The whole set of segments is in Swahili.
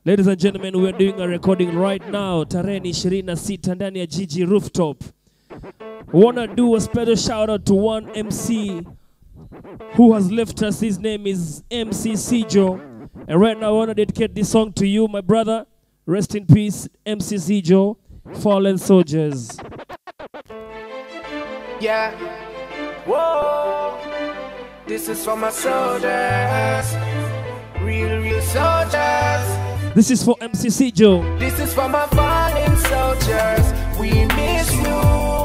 Ladies and gentlemen, we are doing a recording right now. Tarehe ni 26 ndani ya Gigi Rooftop. Wanna do a special shout out to one MC who has left us. His name is MC Sijo. And right now I wanna dedicate this song to you, my brother. Rest in peace, MC Sijo, Fallen Soldiers. Yeah. Whoa. This is for my soldiers. Real, real soldiers. This is for MC Sijo. This is for my fallen soldiers. We miss you.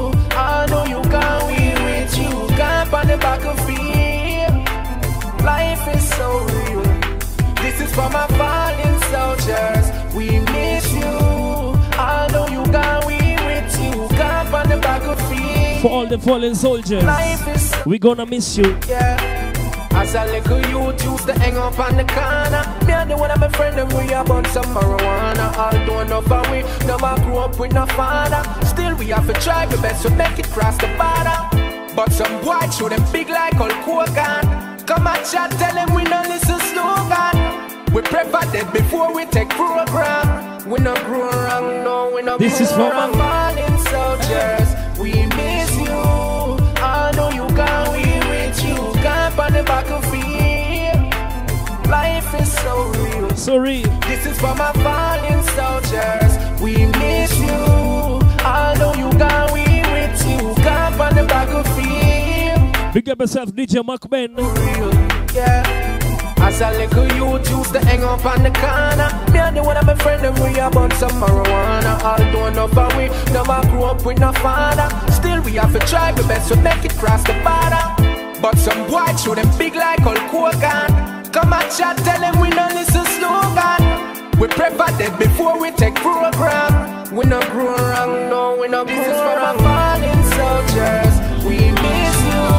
I know you can we with you. Camp on the battlefield. Life is so real. This is for my fallen soldiers. We miss you. I know you can we with you. Camp on the battlefield. For all the fallen soldiers, Life is so we gonna miss you. yeah. As a little youth used to hang up on the corner Me and the one of my friend and we about some marijuana Although enough of we never grew up with no father Still we have to try our best to make it cross the border But some boy show them big like Hulk Hogan Come and chat, tell them we no listen slogan We prefer dead before we take program We no grow wrong, no, we no This grow is for wrong my- fallen soldiers We miss you I know you can we with you Camp on the battlefield Life is so real Sorry. This is for my fallen soldiers We miss you I know you can we with you Camp on the battlefield Big up yourself, DJ Mark Ben. real, yeah. As a little youth used to hang up on the corner Me and the one of my friend and we about some marijuana Although enough of we never grew up with no father Still we have to try our best to make it cross the border But some boy show them big like Hulk Hogan Come and chat, tell them we no listen slogan We prefer dead before we take program We no grow wrong, no, we no grow This is for my fallen soldiers We miss you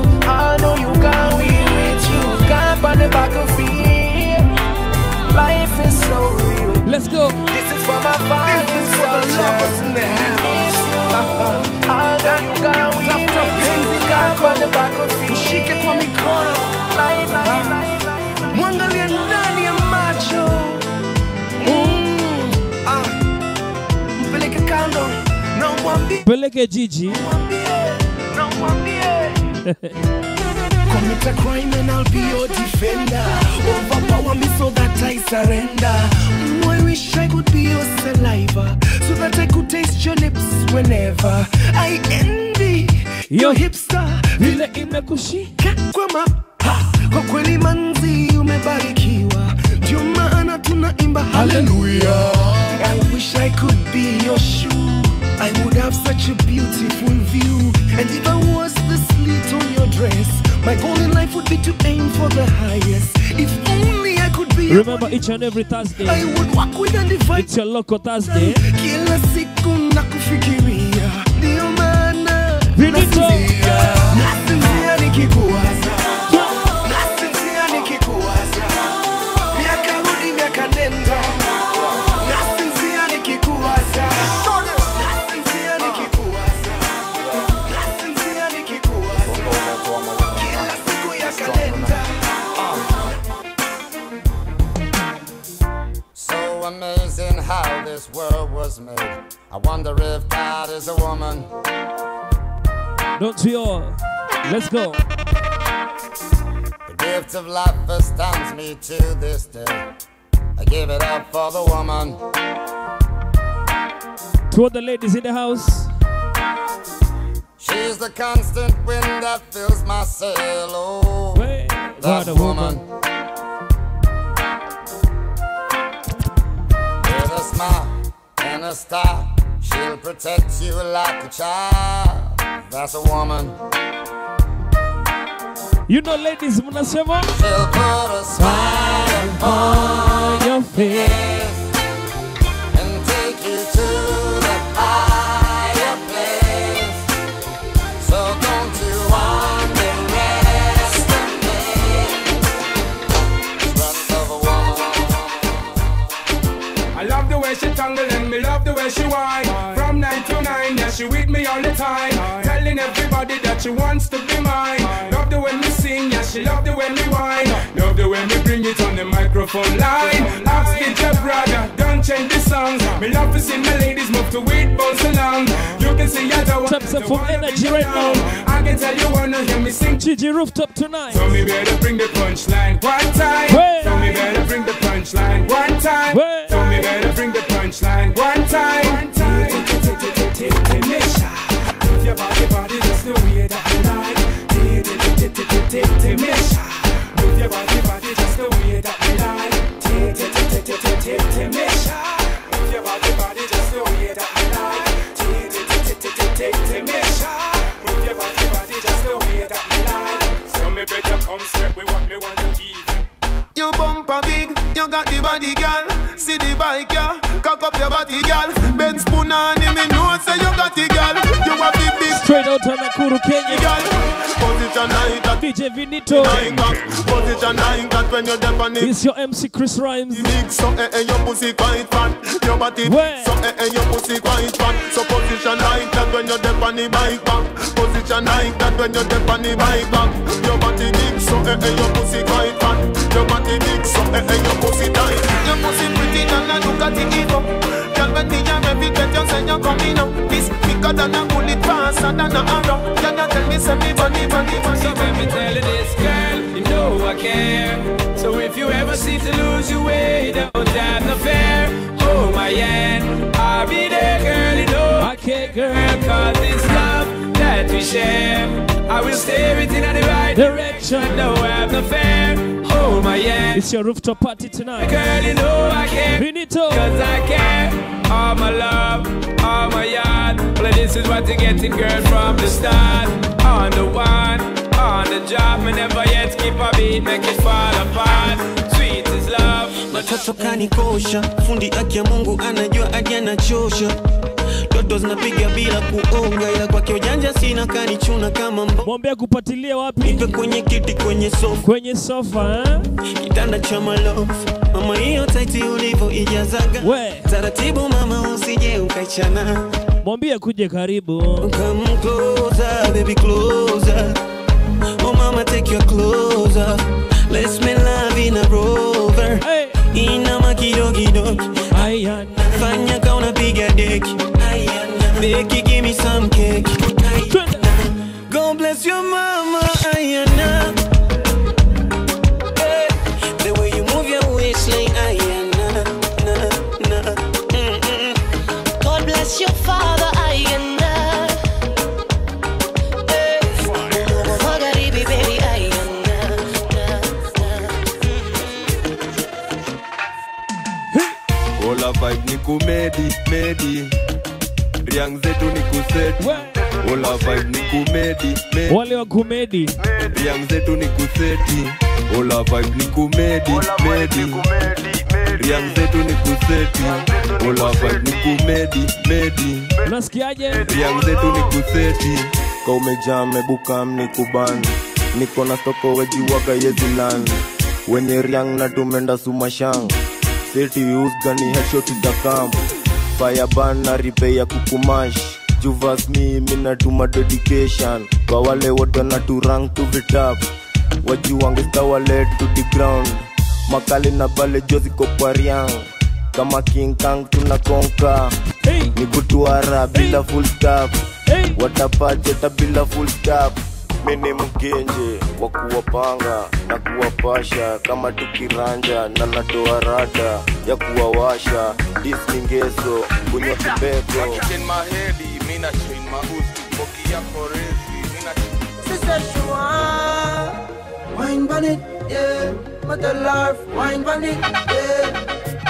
I know you can we with you Camp on the battlefield Life is so real Let's go. This is for my fallen soldiers We miss you I know you can we with you Camp on the battlefield Shike kwa mikono Life, life, life, life mwangalie ndani ya macho mm. ah. mpeleke kando na umwambie Peleke Gigi. mwambie na umwambie Commit a crime and I'll be your defender. Overpower me so that I surrender. Mm, I wish I could be your saliva so that I could taste your lips whenever I envy Yo. your hipster. Vile imekushika. kwa mapa kwa kweli manzi umebarikiwa ndio maana tunaimba haleluya i wish i could be your shoe i would have such a beautiful view and if i was the slit on your dress my goal in life would be to aim for the highest if only i could be your Remember each and every I Thursday, would walk with undivided it's your local Thursday. kila siku na kufikiria ndio maana Vinito. nasinzia nasinzia nikikuwaza nasinzia nikikuwaza miaka rudi miaka nenda nasinzia nikikuwaza nasinzia nikikuwaza nasinzia nikikuwaza kila siku ya kalenda So amazing how this world was made. I wonder if God is a woman. Don't we all? Let's go. The gift of life astounds me to this day. I give it up for the woman. To all the ladies in the house, She's the constant wind that fills my sail. Oh, Wait. that What a woman. woman. With a smile and a star, she'll protect you like a child. That's a woman. You know, ladies, mnasema She'll put a smile on your face. and take you to the higher place. So don't you underestimate the strength of a woman. I love the way she tangle and me love the way she whine. From nine to nine, yeah, she with me all the time. Telling everybody that she wants to be mine. Love the way me sing, yeah, she love the way me whine. Love the way me bring it on the microphone line. Ask the brother Me love to see my ladies move to it, bounce along. You can see I don't Tap some full energy right now. I can tell you wanna hear me sing. Gigi Rooftop tonight. So me better bring the punchline one time. Way. So me better bring the punchline one time. Way. So me better bring the punchline one time. One time. Timesha, move your body, body just the way that you like. Timesha, move your body, body just the way that you like. Timesha, move your body, body just the way that you like. Timesha, move your body, body just the way that you like. So me better come straight with what me want to give. You bumper big, you got the body, girl. See the bike, yeah. Cock up your body, girl. Ben spoon on him, me know say you got it, girl. You have the big Straight out of Nakuru, Kenya. girl. Position like that, DJ Vinito. like that. Position like that when you're deaf on it. It's your MC Chris Rhymes. Big so eh eh your pussy quite fat. Your body Where? so eh eh your pussy quite fat. So position like that when you're deaf on the bike back. Position like that when you're deaf on the bike back. Your body big so eh eh your pussy quite fat. Your body big so eh eh your pussy tight. Your pussy pretty and I look at it even. Girl when the young every get you say you're coming up. This quicker than a bullet faster than a arrow. Can you tell me say me funny funny funny? So let me tell you this, girl, you know I care. So if you ever seem to lose your way, don't have no fear. Hold my hand, I'll be there, girl, you know. Okay, girl. Cause this love that we share, I will steer it in the right Direction. Don't have no fear. Hold my hand, It's your rooftop party tonight. girl, you know I care. Vinito. Cause I care. All my love, all my yard. Well, this is what you're getting, girl, from the start. On the one, on the job. Me never yet keep a beat, make it fall apart. Sweet is love. Watoto kanikosha, fundi aki ya Mungu anajua hadi anachosha. Doto zinapiga bila kuonga, ila kwake ujanja sina, kanichuna kama mbo. Mwambie kupatilia wapi? Nipe kwenye kiti, kwenye sofa, Kwenye sofa, eh? kitanda cha malofu. Mama, hiyo taiti ulivyo ijazaga, We. taratibu mama, usije ukaichana. Mwambie kuje karibu. Come closer, baby, closer. Oh, mama, take your clothes off. Let's make love in a rover. Hey. Inama kidogo Ayana. fanya ka unapiga deki Beki, give me some cake Twende. God bless your mama Ayana hey. The way you move your waistline Ayana na, na. Mm-mm. God bless your father, Ayanda. Hey. Magharibi, baby, Ayanda. Ola vibe ni kumedi medi Riang zetu ni kuset We. Ola vibe ni kumedi medi Wale wa kumedi. Riang zetu ni kuseti Ola vibe ni kumedi medi Riang zetu ni kuseti Ola vibe ni kumedi medi Unasikiaje? Riang zetu ni kuseti ka umejaa mebuka mnikuban niko na stoko wejiwaga yezilan wenye riang na tumenda sumashang seti usgani headshot za kam fireban na ripe ya kukumash juvas mi minatuma dedication kwa wale wote na turang to vitap wajiwangestawalet to the ground makali na bale joziko kwa riang kama king kang tunakonka Hey. ni kutuara bila full stop Hey. watapacheta bila full stop mini mgenje wa kuwapanga na kuwapasha kama tukiranja na natoa rada ya kuwawasha disningeso kunywa kibeko In my head, mina train my uzi Boki ya korezi, mina Sister Shua, wine on it, yeah. Mother love, wine on it, yeah.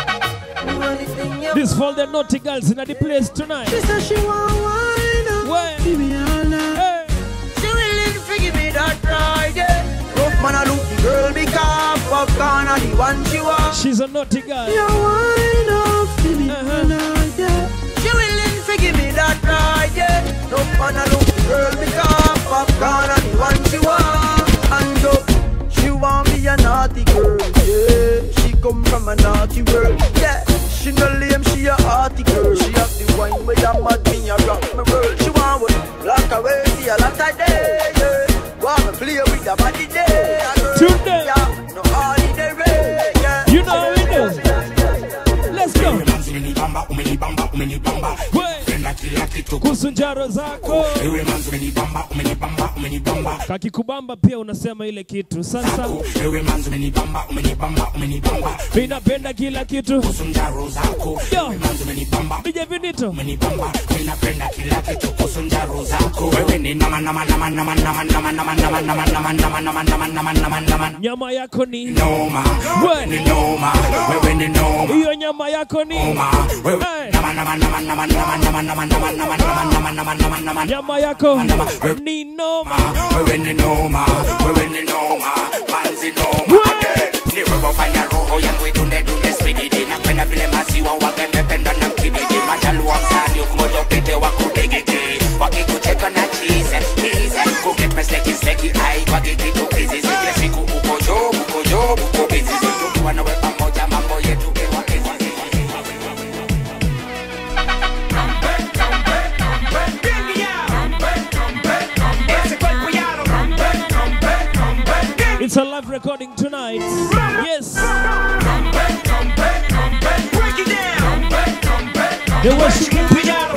Do anything you This for the naughty girls in the place tonight. Sister Shua, wine on. Where? Give me all night. Hey. She willing to give me that ride, yeah. Rough man, I look the girl because popcorn are the one she want. She's a naughty girl. You wine off, give me Uh-huh. all night, yeah. She willing to give me that ride, yeah. Rough man, I look the girl because popcorn are the one she want. And up, she want me a naughty girl, yeah. She come from a naughty world, yeah. She no lame, she a hearty girl. She have the wine where you mad me a rock my world. She want with black away, see a lot of day, yeah. Want me play with the body day, girl. Tune them. Yeah, no holiday, yeah. You know how we do. Let's go. umenibamba umenibamba umenibamba penda kila kitu kuhusu njaro zako ewe manzi umenibamba umenibamba umenibamba kakikubamba pia unasema ile kitu sasa ewe manzi umenibamba umenibamba umenibamba mi napenda kila kitu kuhusu njaro zako ewe manzi umenibamba DJ Vinito umenibamba mi napenda kila kitu kuhusu njaro zako wewe ni nama nama nama nama nama nama nama nama nama nama nama nama nama nama nama nama nyama yako ni noma We. ni noma wewe ni noma hiyo nyama yako ni noma wewe nama nama nama nama nama nama nama nama nama nama nama nama nama nama nyama yako ni noma wewe ni noma wewe ni noma manzi noma ni wewe fanya roho yangu idunde dunde spididi napenda vile maziwa wakemependa na mkibidi majaluwa mtani umoja upite wakudegege wakikucheka na chize chize kukipeslekiseki ai wakikitukizi zile siku uko job uko job uko bizi tukiwa nawe pamoja mambo yetu iwa easy. It's a live recording tonight. Yes. The worship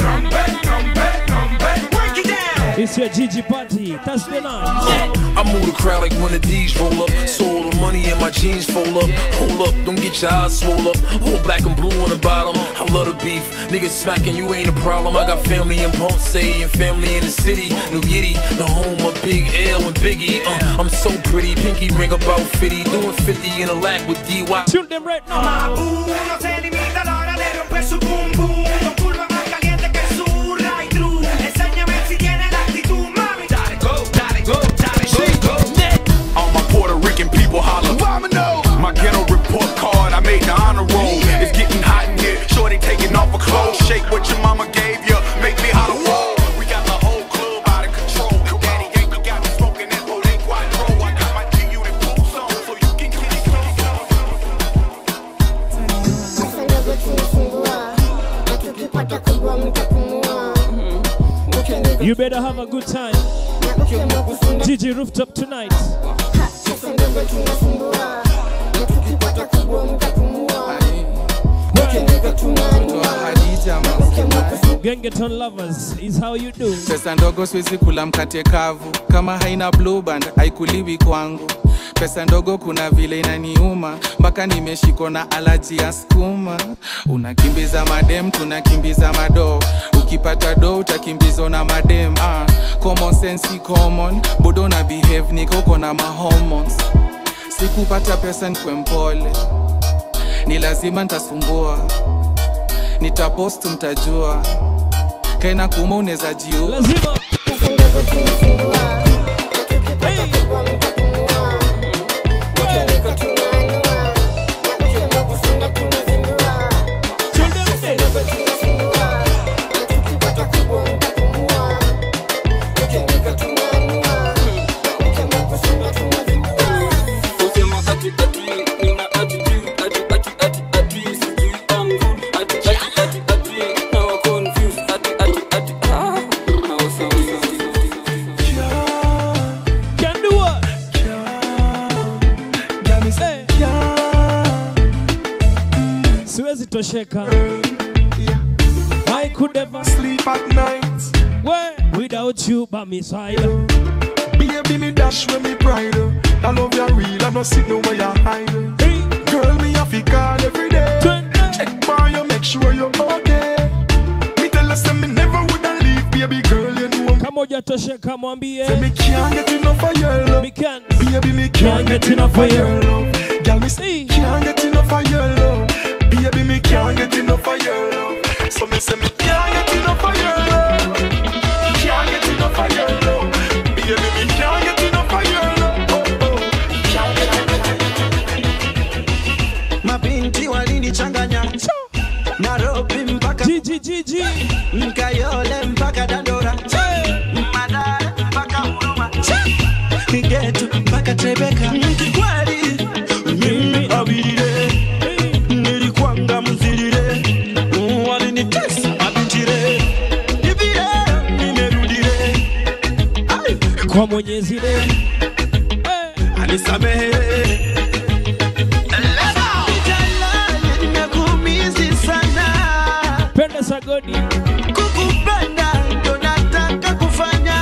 It's your Gigi party. Thursday night. I move the crowd like one of these roll up. So all the money in my jeans fold up. Hold up, don't get your eyes swole up. All black and blue on the bottom. I love the beef. Niggas smacking, you ain't a problem. I got family in Ponce and family in the city. New Yiddy, the home of Big L and Biggie. Uh, I'm so pretty, pinky ring about 50. Doing 50 in a lack with DY. Tune them right now. Uno se limita a la hora de romper su boom boom Con curva más caliente que su right through Enséñame si tiene la actitud, mami Dale go, dale go, dale go, go All my Puerto Rican people holler. My ghetto report card, I made the honor roll. It's getting hot in here. Shorty taking off her clothes. Shake what your mama gave you. Make me holler. Whoa. We got the whole club out of control. Daddy Yankee got me smoking that Bolin Quattro. I got my G unit boots on, so you can get it You better have a good time. Gigi rooftop tonight. Gengeton lovers is how you do. pesa ndogo siwezi kula mkate kavu kama haina blue band haikuliwi kwangu pesa ndogo kuna vile inaniuma mpaka nimeshikwa na alaji ya skuma unakimbiza madem tunakimbiza mado ukipata do utakimbizwa na madem ah, common sense si common bodo na behave nikoko na mahormones sikupata pesa nikwe mpole ni lazima nitasumbua nitapost mtajua kaina kuma unaweza jiua lazima Can do what? Hey. Siwezi tosheka. I could never sleep at night. Where without you by my side. Baby, me dash when me pride. I love you real, I no see no way you hide. Girl, me have to call every day. Check for you, make sure you're okay. Me tell her, say me never woulda leave, baby girl, you know. Kama hujatosheka mwambie. Say me can't get enough of your love. Me can't. Baby, me can't get enough of your love. Girl, me say can't get enough of your love. Baby, me can't get enough of your love. So me say me can't get enough of your love. Can't get enough of your love. Baby, me can't get enough of your love. Oh, oh. Can't get mabinti walinichanganya Nairobi mpaka Jiji Mkayole mpaka Dandora Madara mpaka Huruma Kigetu mpaka Trebeka Kikweli mimi awilile nilikwanga mzilile walinitesa mabintire hivile nimerudile Kwa Mwenyezi leo. anisamehe nimekuumizi sana Sagodi. Kukupenda ndo nataka kufanya.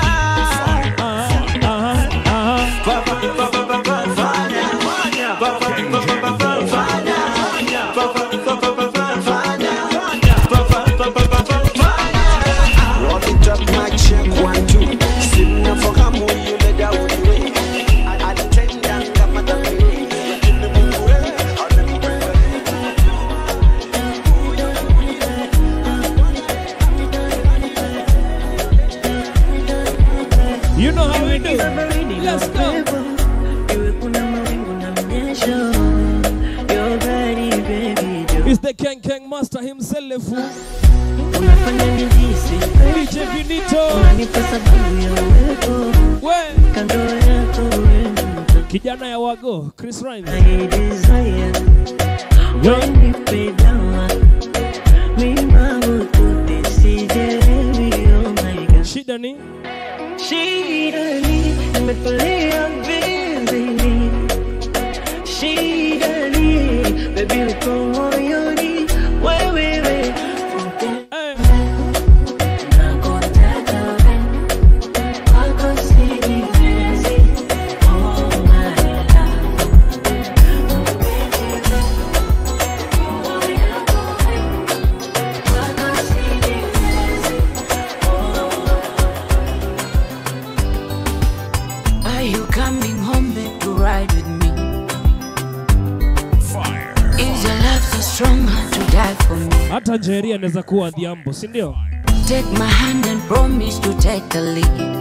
Pa- pa- pa- pa- pa- pa- fanya. Pa- pa- pa- pa- pa- pa- fanya. Pa- pa- pa- pa- pa- pa- fanya. Pa- pa- pa- pa- pa- pa- fanya. Roll it up, mic check, one, two. Sina fahamu yule Daudi we. Alitenda kama dhambi we. Lakini Mungu we, amempenda. You know how we do. Let's go. It's the Ken Ken Master himself. DJ Vinito. We. Kijana ya wago, Chris Rhymes. Shida ni Shida ni nimetulia vizuri. Shida ni baby uko moyoni wewe wewe. Nakutaka wewe. Kwako sijiwezi. Oh my love. Kwako sijiwezi. Are you coming home babe, to ride with me? Fire. Is your love so strong to die for me? hata Njeri anaweza kuwa Adhiambo, si ndio? Take my hand and promise to take the lead.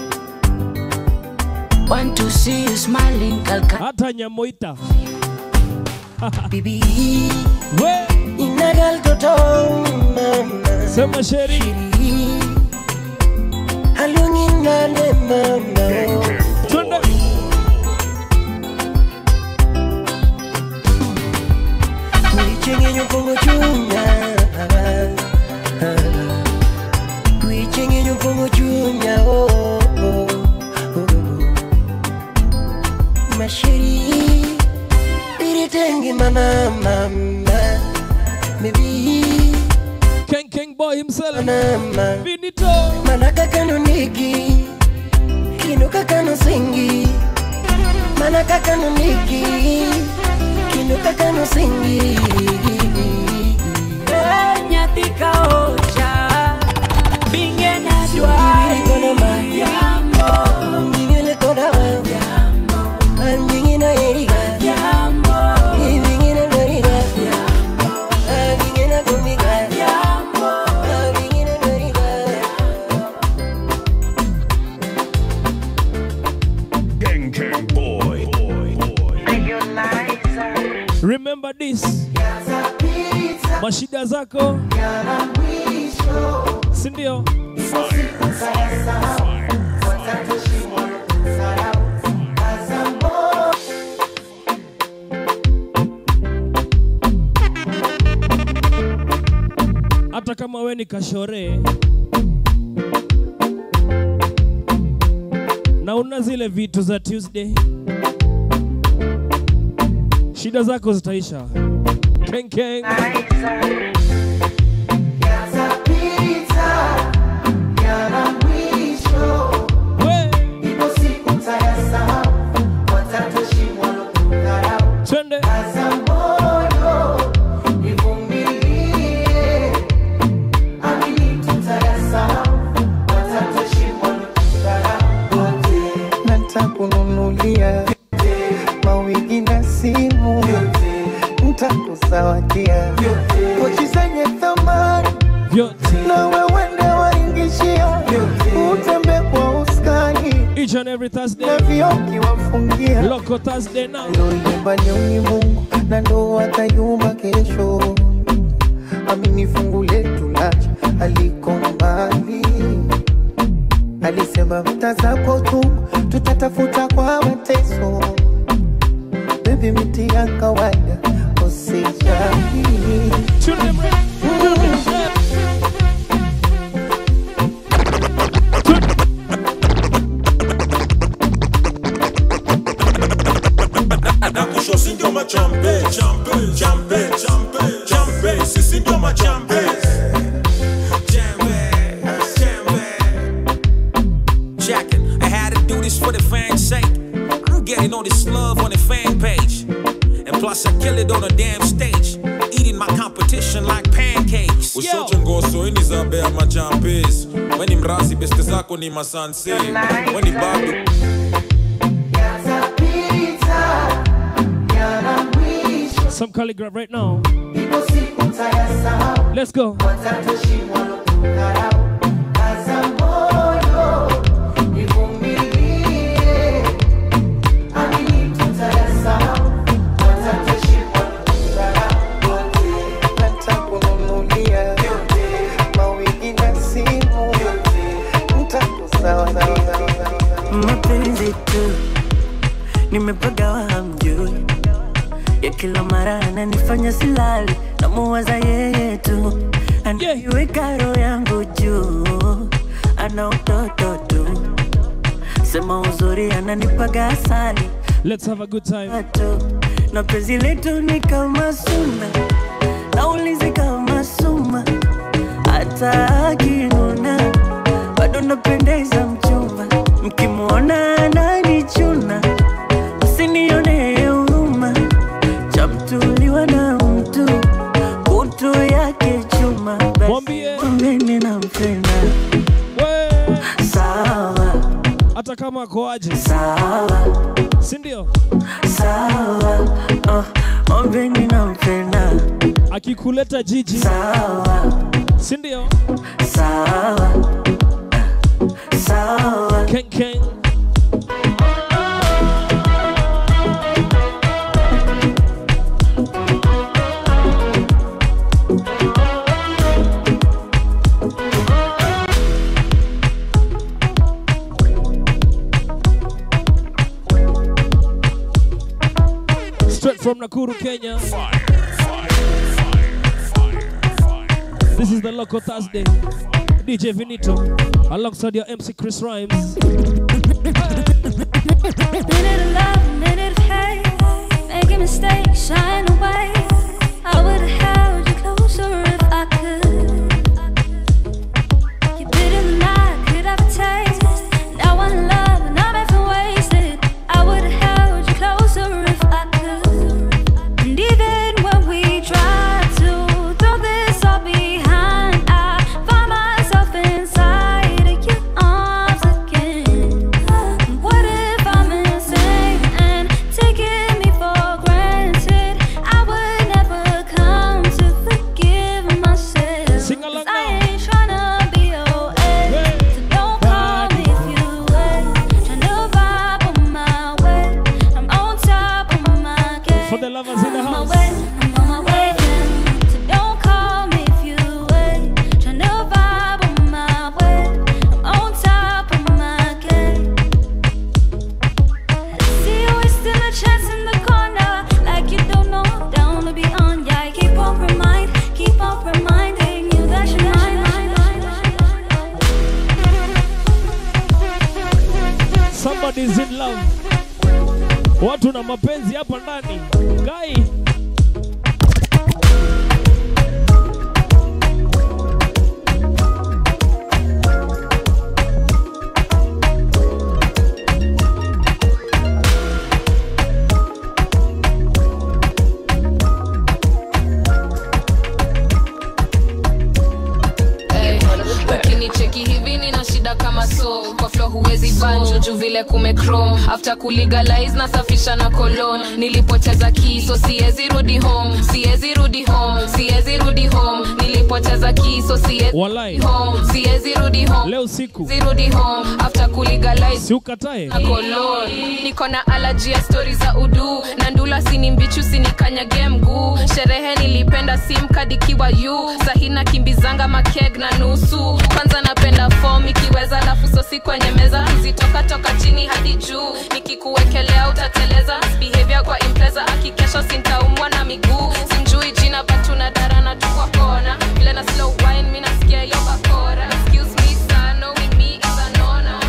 Want to see you smiling, Calcutta. Hata Nyamoita. Baby, we inagal toto mama. Sema sheri. Alunginane mama. Twende. Kuichengenyo pongo chunya Kuichengenyo pongo chunya oh, oh, oh. Mashiri Biritenge mama mama Maybe Ken Ken boy himself. Mama Vinito. Manaka kano niki Kinuka kano singi Manaka kano niki Kinuka kano singi nyathi ka ocha binge na dwari yambo Ngingele koda wa yambo Ngingina eriga yambo Ngingina doriga Ngingina gumiga yambo Ngingina doriga Gang Gang Boy. Remember this. Mashida zako. Si ndio? Hata kama we ni kashore na una zile vitu za Tuesday, shida zako zitaisha. Ken Ken. Twende. ntakununulia mawigi na simu ntakusawadia pochi zenye thamani na wewende waingishia utembe kwa uskani Each and every Thursday. na vioki wafungia Loco Thursday now. loyumba nyoni Mungu na ndo atayumba kesho amini fungu letu lacha aliko mbali alisema vita zako tu tutatafuta kwa mateso bebi miti ya kawaida usijali na kusho si ndio machampe champe champe champe champe sisi ndio machampe Plus, I kill it on a damn stage. Eating my competition like pancakes. usote ngoso ini za bea machampes weni mrasi beste zako ni masanse weni bado Some calligraph right now. Let's go. Nitakununulia mawigi na simu, nitakuzawadia mapenzi tu nimepagawa hamjui ya kila mara ananifanya silali namuwaza yeye tu anaiweka roho yangu juu ana utoto tu sema uzuri ananipaga asali Let's have a good time. na penzi letu ni kama suna naulizi kama suma hata akinuna bado napendeza mchumba mkimwona ananichuna msinione huruma chamtuliwa na mtu kutu yake chuma mwambeni nampenda sawa hata kama akoaje sawa sindio sawa oh, mwambeni nampenda akikuleta jiji sawa sindio sawa sawa Ken Ken. Straight from Nakuru, Kenya. This is the Local Thursday. DJ Vinito alongside your MC Chris Rhymes. Minute of love, minute of hate. Making mistakes, shying away. I would have held you closer if I could. You bit in the night, could have a taste. Now I'm in love and I'm effing wasted. I would have held you closer if I could. And even when we try to throw this all behind, I find myself inside of your arms again. What if I'm insane and taking me for granted? I would never come to forgive myself. Sing along 'Cause I ain't tryna be your ex, so don't call me if you wait. Tryna vibe on my way, I'm on top of my game. For the lovers in the I'm on house. my way, I'm on my way, yeah. So don't call me if you wait. Tryna vibe on my way, I'm on top of my game. See you wasting a chance in the corner, like you don't know down to be on. Yeah, I keep on remind, keep on reminding you that you're mine. Somebody's in love. Watu na mapenzi hapa ndani. Guy. Hey, ukinicheki hivi nina shida kama so kwa flo huwezi banjo juu vile kumechrome after kulegalize nasafisha na kolon nilipoteza kiso siwezi rudi home siwezi rudi home siwezi rudi home nilipoteza kiso siwezi Walai. home siwezi rudi home Leo siku. zirudi home after kulegalize Si ukatae. na kolon niko na alaji ya stori za udu na ndula sini mbichu sinikanyage mguu sherehe nilipenda simkadikiwa yu sahina kimbizanga makeg na nusu kwanza napenda fom ikiweza lafu sosi kwenye meza kizitoka toka chini hadi juu nikikuwekelea utateleza behavior kwa impreza akikesha sintaumwa na miguu simjui jina batuna darana tukwa kona vile na slow wine mi nasikia yo bakora excuse me sir knowing me is a no no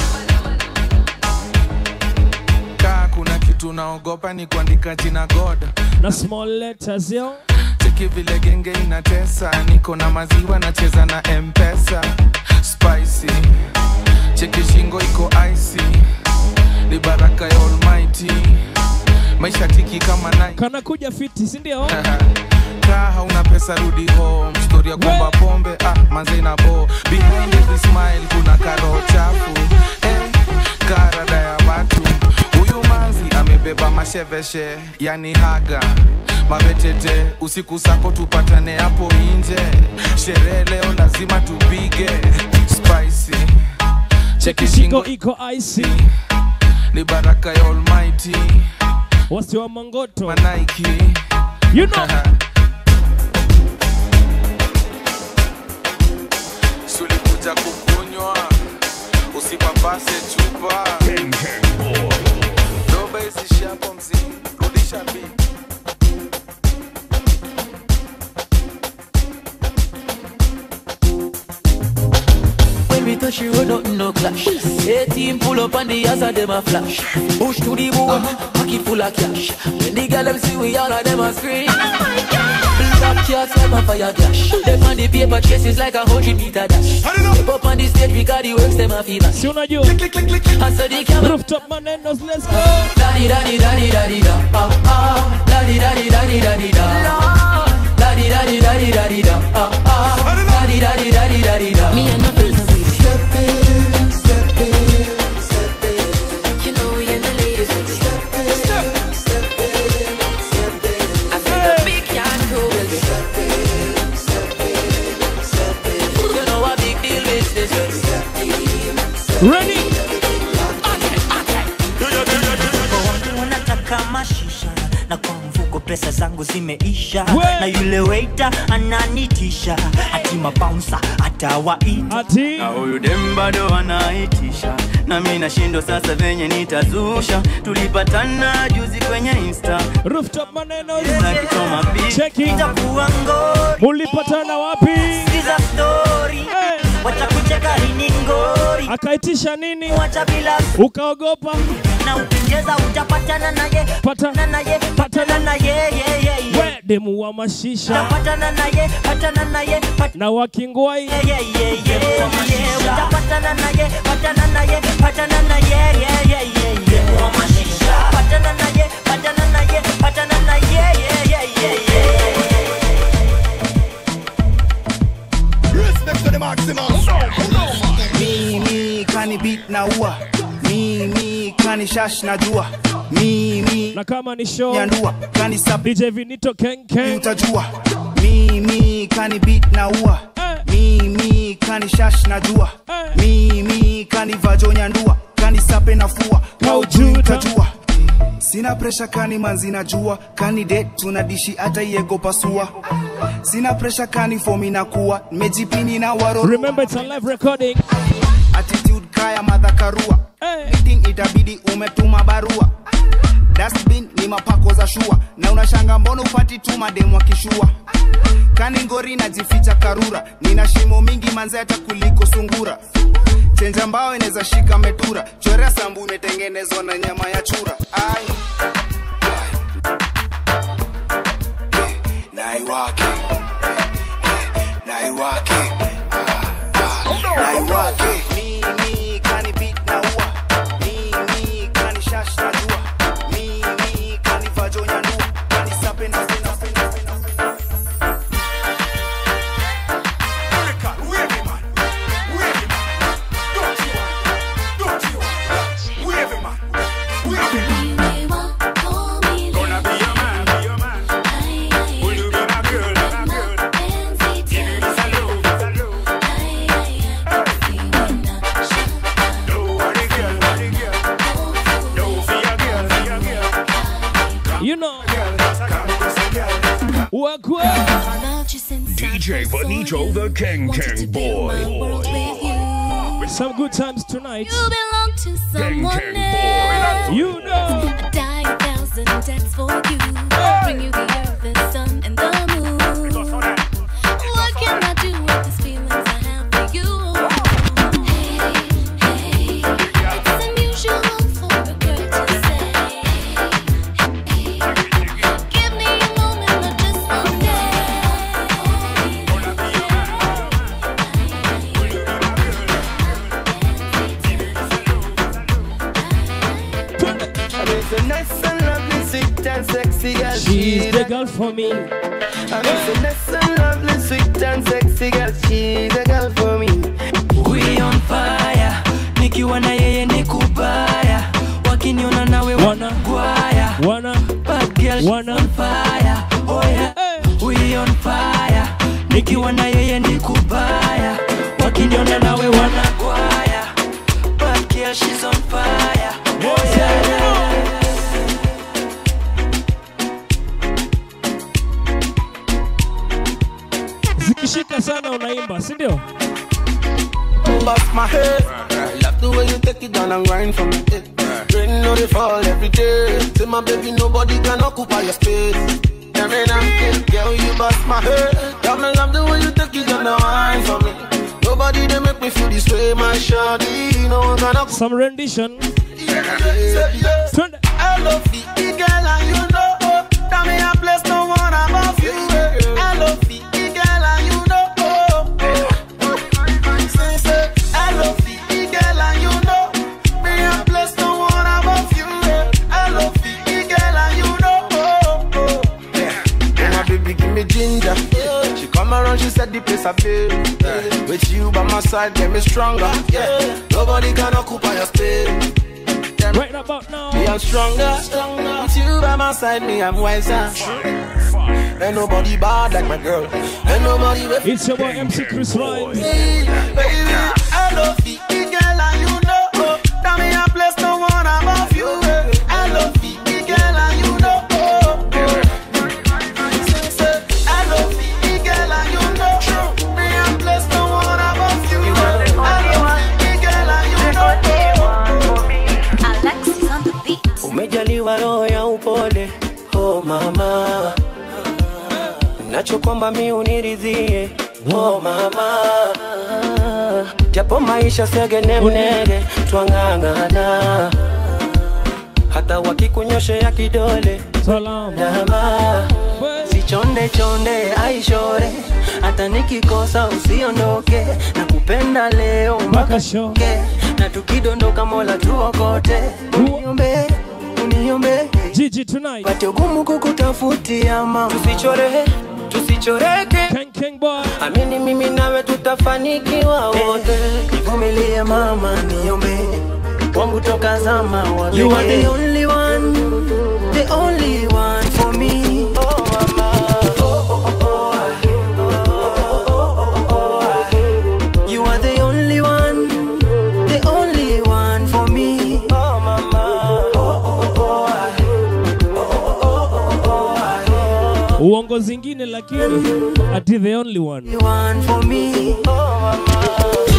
kaa kuna kitu naogopa ni kuandika jina god na small letters yo cheki vile genge inatesa niko na maziwa nacheza na mpesa spicy cheki shingo iko icy ni baraka ya almighty maisha tiki kama nai kanakuja fiti sindio kaa hauna pesa rudi home story ya kwamba pombe ah, manze na bo behind every smile kuna karo chafu eh, karada ya watu huyu manzi amebeba masheveshe yani haga mabetete usiku sako tupatane hapo nje sherehe leo lazima tupige spicy cheki shingo iko icy ni baraka ya almighty wasi wa mangoto manaiki you know sulikuja kukunywa usipapase chupa doba isishi hapo mzii rudisha bi When we touch you, nothing no clash. 18 pull up on the ass of them a flash. Push to the boom, pocket full of cash. When the girl them see we all of them a scream. Black cats like a fire dash. Them on the paper chases like a hundred meter dash. Step up on the stage because the works them a fever. Si unajua I saw the camera. Rooftop manenos, let's go. Daddy, daddy, daddy, daddy, da. Ah, ah. Daddy, daddy, daddy, daddy, da. Daddy, daddy, daddy, daddy, da. Ah, ah. Daddy, daddy, daddy, daddy, da. Me and my friends are with step in, step in, step in. You know we and the ladies with step in, step in, step in, step in. I feel the big yard crew will be step in, step in, step in. You know a big deal with this one. Step in, Ready? unataka mashisha na kwa mfuko pesa zangu zimeisha na yule waiter ananitisha ati mabounsa atawaita na huyu dem bado anaitisha na mi nashindo sasa venye nitazusha tulipatana juzi kwenye insta Rooftop manenos. na kichoma Cheki. itakuwa ngori mulipatana wapi sikiza story wacha kucheka hini ngori akaitisha nini wacha bila ukaogopa na ukicheza utapatana naye patana naye patana naye ye, ye, ye. we demu wa mashisha utapatana naye patana naye pat- na wakingwai ye, ye, ye, ye, ye. utapatana naye patana naye patana naye ye, ye, ye, ye. patana naye patana naye patana naye ye, ye, ye, ye. Respect to the maximum. Mimi kani beat na ua. Mimi kani shash na jua. Mimi na kama ni show nyandua kani sub DJ Vinito Ken Ken utajua. Mimi kani beat na ua. Mimi kani shash na jua. Mimi kani vajo nyandua. Kani sape na fua. Haujui utajua. Sina presha kani manzi na jua kani det tunadishi hata iego pasua sina presha kani fomi na kuwa nimejipini na waro remember it's a live recording attitude kaya madhakarua meeting itabidi umetuma barua dustbin ni mapako za shua na unashanga mbono upati tu mademu akishua kani ngori najificha karura nina shimo mingi manze hata kuliko sungura chenja mbao inaweza shika metura chorea sambu imetengenezwa na nyama ya chura ai naiwake naiwake naiwake mimi kani beat na ua mimi kani shash na jua mimi kani vajo nyandua kani sape na sina sina sina you know wakwe DJ Bonito the King King Boy. some good times tonight You belong to someone else. you know I'd die a thousand deaths for you. Bring you the earth, the sun, and the moon. What can I do with these feelings I have for you? Hey, hey, it's unusual for a girl to say. Give me a moment, not just one It's a nice and lovely city. baby girl. She's the girl for me. I'm finesse and lovely, sweet and sexy girl. She's the girl for me. We on fire, nikiwa na yeye ni kubaya, wakiniona nawe wanagwaya. Wana, Bad girl, she's on fire. Oh yeah, we on fire, nikiwa na yeye ni kubaya, wakiniona nawe wanagwaya. Bad girl, she's on fire. Oh yeah. zikishika sana unaimba, si ndio? Bust my head. Love the way you take it down and grind from the head. Rain no they fall every day. Say my baby, nobody can occupy your space. Every night, girl, you bust my head. Love me, love the way you take it down and grind for me. Nobody they make me feel this way, my shawty. No one can occupy. Some rendition. I love the girl and you know. oh, That me a place no one above you. I love the girl and you know. oh, oh. Say, say, I love the girl and you know. Me a place no one above you. I love the girl and you know. oh, oh. Yeah, my baby give me ginger. She come around, she said the place I feel. With you by my side, get me stronger. Yeah, nobody can occupy your space. Right about now. Me, I'm stronger. With you by my side, me, I'm wiser. Ain't nobody bad like my girl. Ain't nobody with It's your boy MC Chris Rhymes. Hey, baby, I love the girl and you know. oh, That me a place no one above you. eh. I love the girl and you know. oh, oh. Say, say, I love the girl and you know. Me a place no one above you. I love the girl and you know. Alexis on the beat. umejaliwa roho ya upole oh mama nachokwamba mi uniridhie oh mama japo maisha segene mnege twang'ang'ana hata wakikunyoshea kidole dama sichonde chonde aishore hata nikikosa usiondoke na kupenda leo mpaka shoke na tukidondoka mola tuokote uniombe uniombe Gigi tonight pate ugumu kukutafutia mama tusichore tusichoreke King King boy amini mimi nawe tutafanikiwa wote nivumilie mama niombe wangu toka zama wa You are the only one the only one for me oh mama You are the only one, the only one for me. Oh, mama. uongo zingine lakini ati the only one One for me. Oh,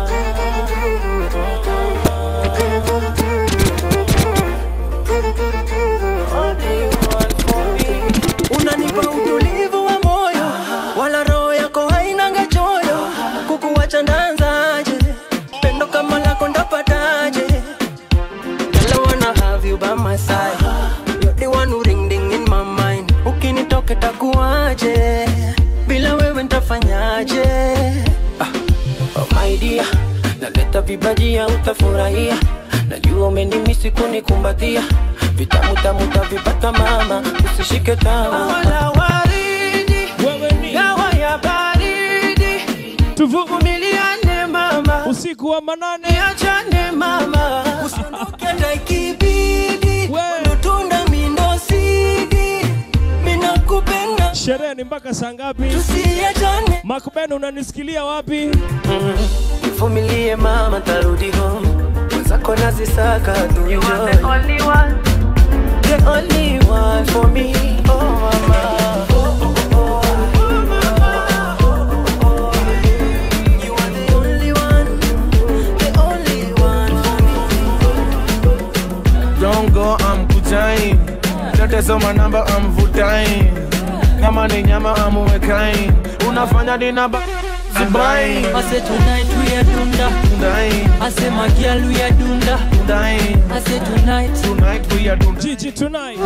Unanipa utulivu wa moyo, wala roho yako hainanga choyo. Kukuwacha ndanzaje? Pendo kama lako ndapataje? Girl, I wanna have you by my side. You're the one who ring ding in my mind. Ukinitoka takuaje? Bila wewe ntafanyaje? Ah, oh my dear, naleta vibajia utafurahia. Najua umenimisi kunikumbatia. Vitamu tamu tavipata mama, usishike tamu. Wala waridi, dawa ya baridi. Tuvumiliane mama, usiku wa manane, niachane mama, usiondoke hata ikibidi. Ndo tunda mindo sidi, mina kupenda sherehe ni mpaka saa ngapi tusiachane. makben unanisikilia wapi Vumilie mama, tarudi home. Mwenzako nazisaka tu You are enjoy. the only one. The only one for me. Oh mama. You are the only one, the only one Don't go, I'm kutain. Tetesoma namba, I'm vutain. Kama ni nyama, I'm uwekain. Unafanya dinaba, zibain. I say tonight we are dunda. I say my girl we are dunda. I say tonight. Tonight we are dunda. Gigi tonight.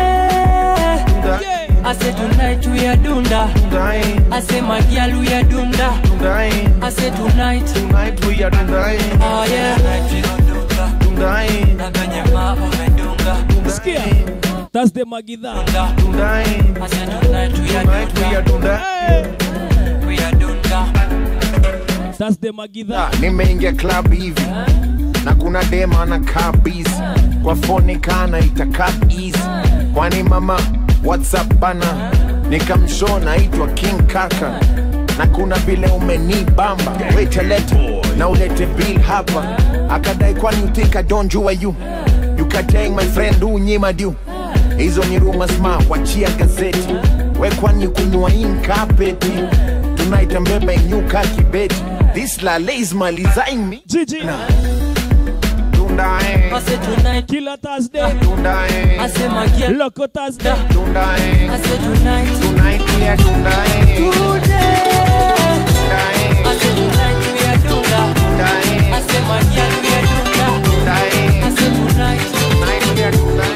I say tonight we are dunda. I say my girl we are dunda. I say tonight. Tonight we are dunda. Oh yeah. Tonight we are dunda. Dunda. Na kwenye mambo umedunga. Sikia. That's the Magida. I said tonight we are dunda. We are dunda. That's the Magida. nimeingia club hivi na kuna dema anakaa busy kwa foni kana itakaa easy kwani mama whatsapp bana nikamshow naitwa king kaka na kuna vile umenibamba weteleta na ulete bill hapa akadai kwani you think I don't jua you you kateng my friend unyima du hizo ni rumors ma wachia gazeti we kwani kunywa inkapeti tunaita mbeba inyuka kibeti this lale is malizaing me Gigi Dunda eh. I said tonight. Killer Thursday. Dunda eh. I said my girl. Loco Thursday. Dunda eh. I said tonight. Tonight we are dunda eh. Today. Dunda eh. I said tonight we are dunda. Dunda eh. I said my girl we are dunda. Dunda eh. I said tonight. Tonight we are dunda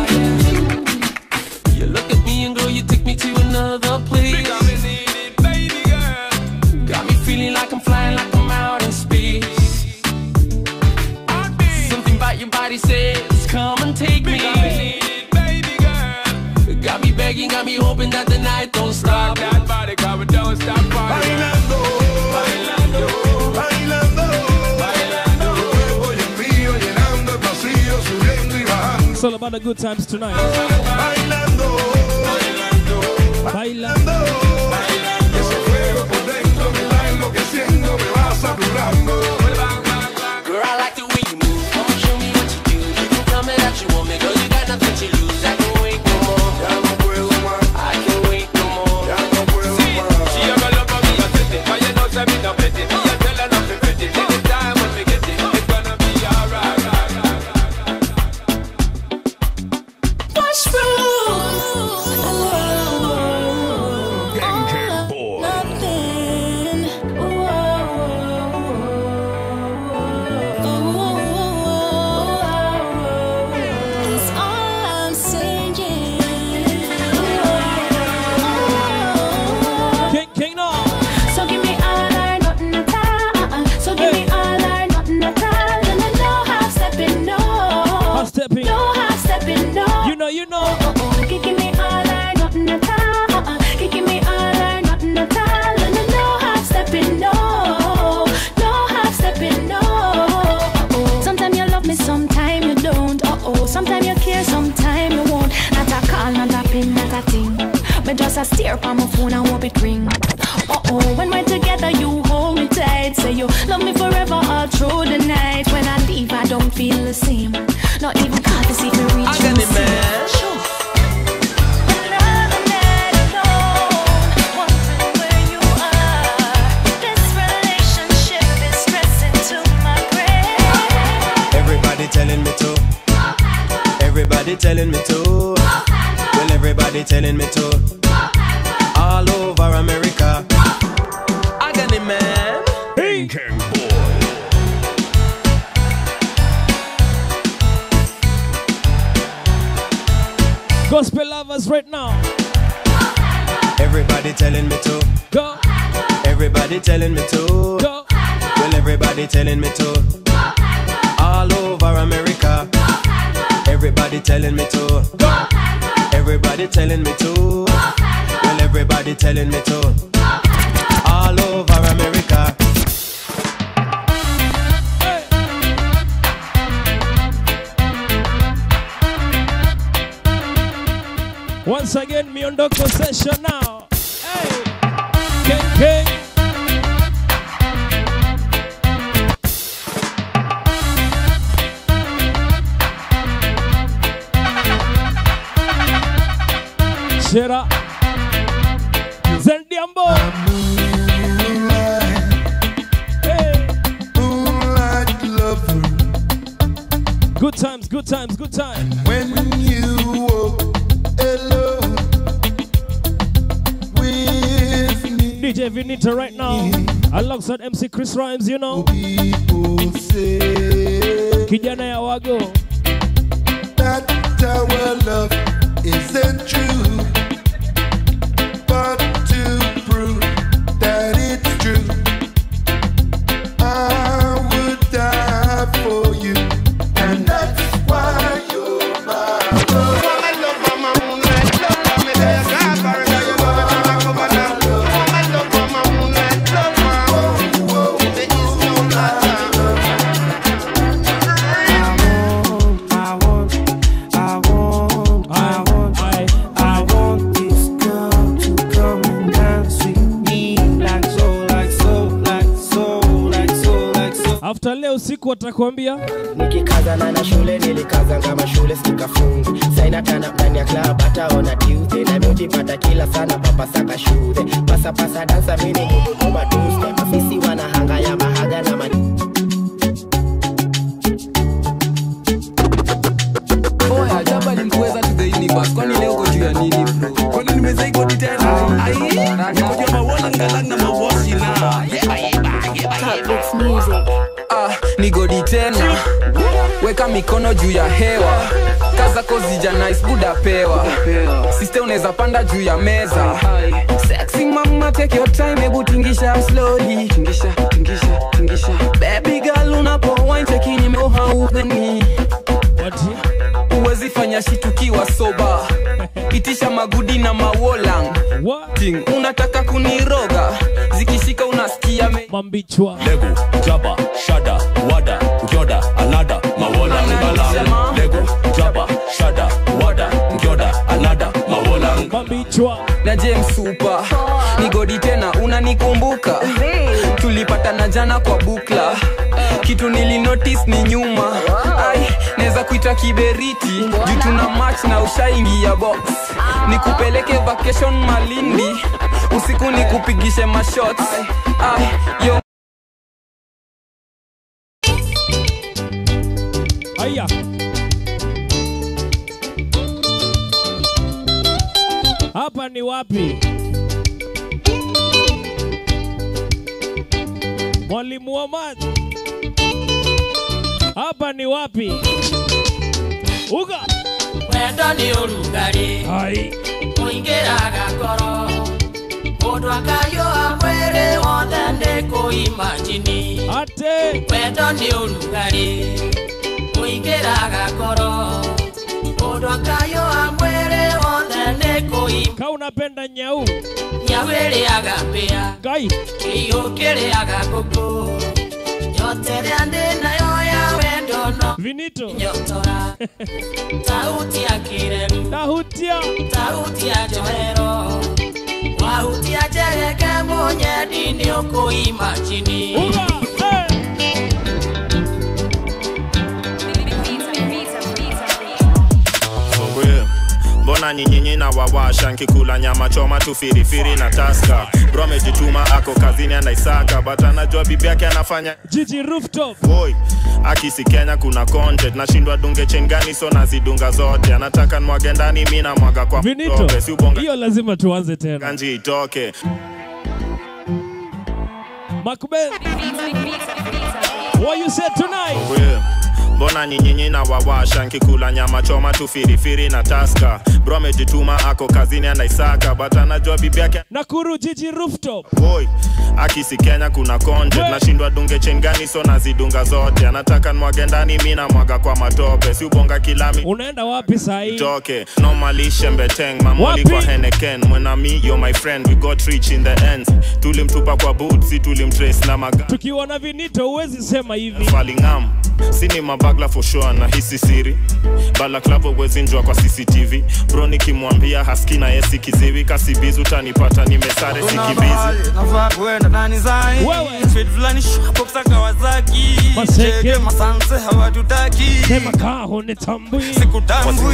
eh. You look at me and girl, you take me to another place. Got me feeling like I'm flying, like I'm out in space. Something about your body says, come and take me. Got me begging, got me hoping that the night don't stop. That body cover don't stop. Bailando, bailando, bailando, bailando. Oye mío, llenando el pasillo, subiendo y bajando. It's all about the good times tonight. Bailando, bailando, bailando. Ese fuego por dentro me va enloqueciendo, me va saturando. Girl, I like the way you move. Come on, show me what you do. You can tell me that you want me, girl. You got nothing to lose. I can wait no more. Ya no puedo más. I can wait no more. Ya no puedo más. She have a love for me, I set it. Why you know say me no petty? Me a tell her not to petty. Anytime when we get it, it's gonna be alright. What's wrong? Nothing. That's all I'm saying. King, King, no. So give me all or nothing at all. Uh-uh. So give me all or nothing at all. And I know half stepping, no. Half stepping. No half stepping, no. You know, you know. Uh-uh. Give give me all or nothing at all. Uh-uh. Give give me all or nothing at all. And I know half stepping, no. No half stepping, no. Uh-oh. Sometimes you love me, sometimes you don't. Uh-oh. Sometimes you care, sometimes you won't. Not a call, not a pin, not a thing. Me just a stare upon my phone and hope it ring. Uh oh, when we're together, you hold me tight. Say you love me forever all through the night. When I leave, I don't feel the same. Not even call to see if me reach I got you. it, man. Sure. Another night alone, wondering where you are. This relationship is stressing to my brain. Everybody telling me to. Everybody telling me to. Well, everybody telling me to. All over America. I got it, man. Hey. King Boy. Gospel lovers right now. Everybody telling me to. Go. Everybody telling me to. Go. Well, everybody telling me to. All over America. Everybody telling me to. Everybody telling me to. Well, everybody telling me to. All over America. Once again, Miondoko session now. Hey. King, King. Shera. Zendiambo. Hey. Good times, good times, good times. When you walk alone with me, DJ Vinita right now, alongside MC Chris Rhymes, you know. Kijana ya wago. that our love isn't true. But to prove that it's true, I would die for you, and that's why you're my love. After leo usiku watakwambia nikikazana na shule nilikazanga mashule sikafungi saina tana ndani ya club hataona tuesday na miujipata kila sana papasaka shule pasapasa dansa mini guduguma tuesday mafisi wanahanga ya mahaga na mani Oya, jaba lilikuweza to the universe. Kwani leo uko juu ya nini bro? Kwani nimezaiko ni tena? Ai, nikoja mawala ngalang na mabosi na. Ah, ni godi tena weka mikono juu ya hewa kaza kozija nice buda pewa siste unaweza panda juu ya meza sexy mama take your time hebu tingisha slowly tingisha tingisha tingisha baby girl unapo wine chekini meohaudheni uwezi fanya shitukiwa soba itisha magudi na mawolang Ting, unataka kuniroga zikishika unasikia me... mambichwa legu jaba shada wada ngyoda anada mawola ngala legu jaba shada wada ngyoda anada mawola mambichwa na james super ni godi tena unanikumbuka tulipatana jana kwa bukla kitu nilinotis ni nyuma ai naweza kuita kiberiti juu tuna match na ushaingia box nikupeleke vacation malindi usiku nikupigishe mashots ai yo haya hapa ni wapi mwalimu wa maji hapa ni wapi uga wendo nĩ ũrugarĩ Ai. ũingĩraga ngoro mũndũ akayũa mwĩrĩ wothe nĩ kũimajini ate wendo nĩ ũrugarĩ ũingĩraga ngoro mũndũ akayũa mwĩrĩ wothe nĩ kũima ka unapenda nyau nyau ĩrĩaga mbĩa ngai kĩiũ kĩrĩaga ngũkũ yote rĩa ndĩ nayo ya wendo no vinito nyotora sauti ya kĩremu tahutia sauti ya njohero wahutia njegeke mũnyedi nĩ ũkũimajini Songwe. mbona nyinyinyi na wawasha nkikula nyama choma tu firifiri na taska bro amejituma ako kazini anaisaka but anajua bibi yake anafanya jiji rooftop boy akisi kenya kuna content nashindwa dunge chengani so nazidunga zote anataka nwage ndani mi namwaga kwa vinito mtope, si ubonga hiyo lazima tuanze tena kanji itoke makbel what you said tonight Songwe. mbona nyinyinyi na wawasha nkikula nyama choma tu firifiri na taska bro amejituma ako kazini anaisaka but anajua bibi yake nakuru jiji rooftop boy akisi kenya kuna content nashindwa dunge chengani so nazidunga zote anataka nwage ndani mi namwaga kwa matope si ubonga kilami unaenda wapi sahii toke normally shembeteng mamoli Wapi? kwa heneken mwenami yo my friend we got rich in the end tulimtupa kwa boots tulimtrace na maga tukiwa na vinito huwezi sema hivi falingam sini mabagla for sure na hisi siri balaklavo wezinjwa kwa cctv bro nikimwambia haski na yesi kiziwi kasibizi utanipata nimesare sikibizi navaa kuenda ndani zai Street fulani shop za Kawasaki Maseke. Cheke masanse hawatutaki sema kaho ni tambui sikutambui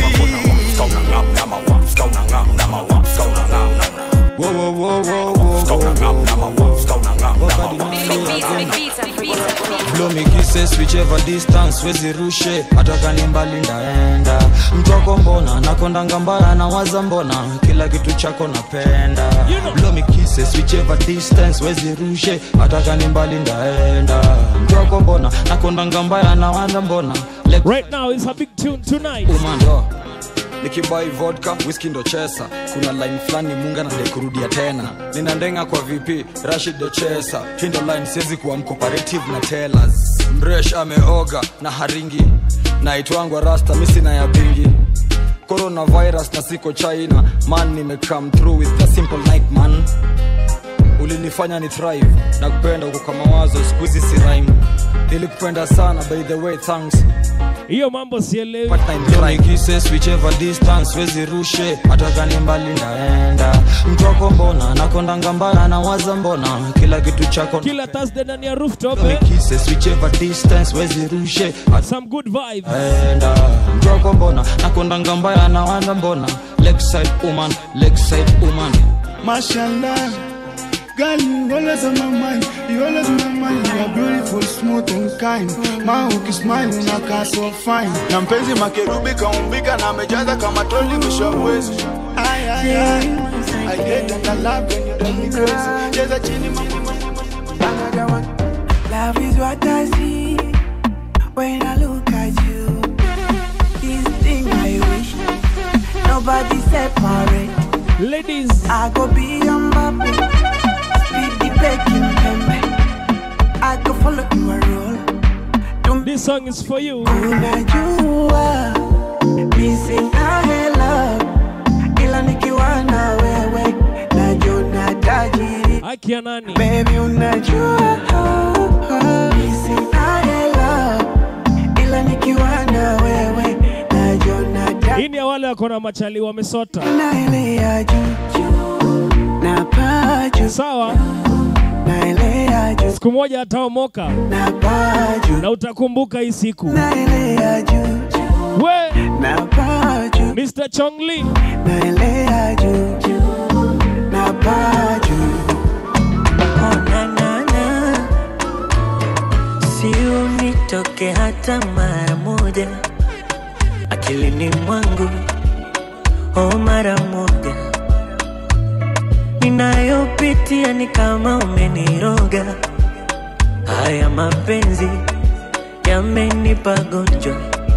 Blow me kisses whichever distance wezirushe hata kani mbali ndaenda mtoko mbona nakondanga mbaya na waza mbona kila kitu chako napenda Blow me kisses whichever distance wezirushe hata kani mbali ndaenda mtoko mbona nakondanga mbaya na waza mbona right now is a big tune tonight umando nikibai vodka whisky ndo chesa kuna line fulani munga nade kurudia tena nina ndenga kwa vp rashid ndo chesa hii ndo line siwezi kuwa mcooperative na tellers mresh ameoga na haringi naitwangwa rasta misina ya bingi coronavirus na siko china man nimecome through with a simple night man ulinifanya ni thrive na kupenda uko kama wazo skuizi si rhyme nilikupenda sana by the way thanks hiyo mambo sielewi kisses whichever distance wezi rushe hata kani mbali ndaenda mtwako mbona nakondanga mbaya nawaza mbona kila kitu chako kila thursday ndani ya rooftop eh? kisses whichever distance wezi rushe some good vibe enda mtwako mbona nakondanga mbaya nawaza mbona lakeside woman lakeside woman Mashallah, girl, you always on my mind. You always on my mind. You are beautiful, smooth and kind. Ma ukismile unakaa so fine. na mpenzi makerubi kaumbika na amejaza kama troli mwisho wa mwezi Ay, ay, ay. I get and I love when you drive me crazy. Cheza chini mama. Love is what I see when I look at you. This thing I wish nobody separate. Ladies, I go be Mbappe, speed the begging pembe. I go follow your role. This song is for you. Unajua missing I love, ila nikiwa na wewe najiona tajiri. Haki ya nani? Baby unajua missing I love, ila nikiwa na wewe najiona tajiri. Hii ni ya wale wako na machali wamesota. Naelea juu na paa juu, Sawa, naelea juu siku moja ataomoka na paa juu, na utakumbuka hii siku. naelea juu We na paa juu, Mr. Chongli, naelea juu na paa juu. Oh, na, na, na. Si unitoke hata mara moja akilini mwangu, oh, mara moja ninayopitia ni kama umeniroga. Haya mapenzi yamenipa gonjwa,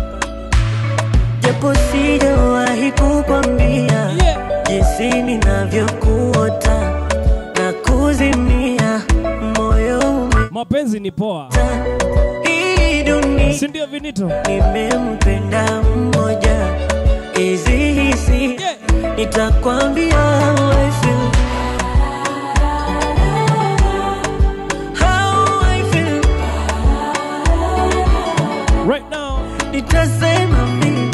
japo sijawahi kukwambia jinsi ninavyokuota na kuzimia moyo ume mapenzi ni poa, hii dunia si ndio Vinito? nimempenda mmoja, hizi hisi nitakwambia how I feel. How I feel. Right now, nitasema mimi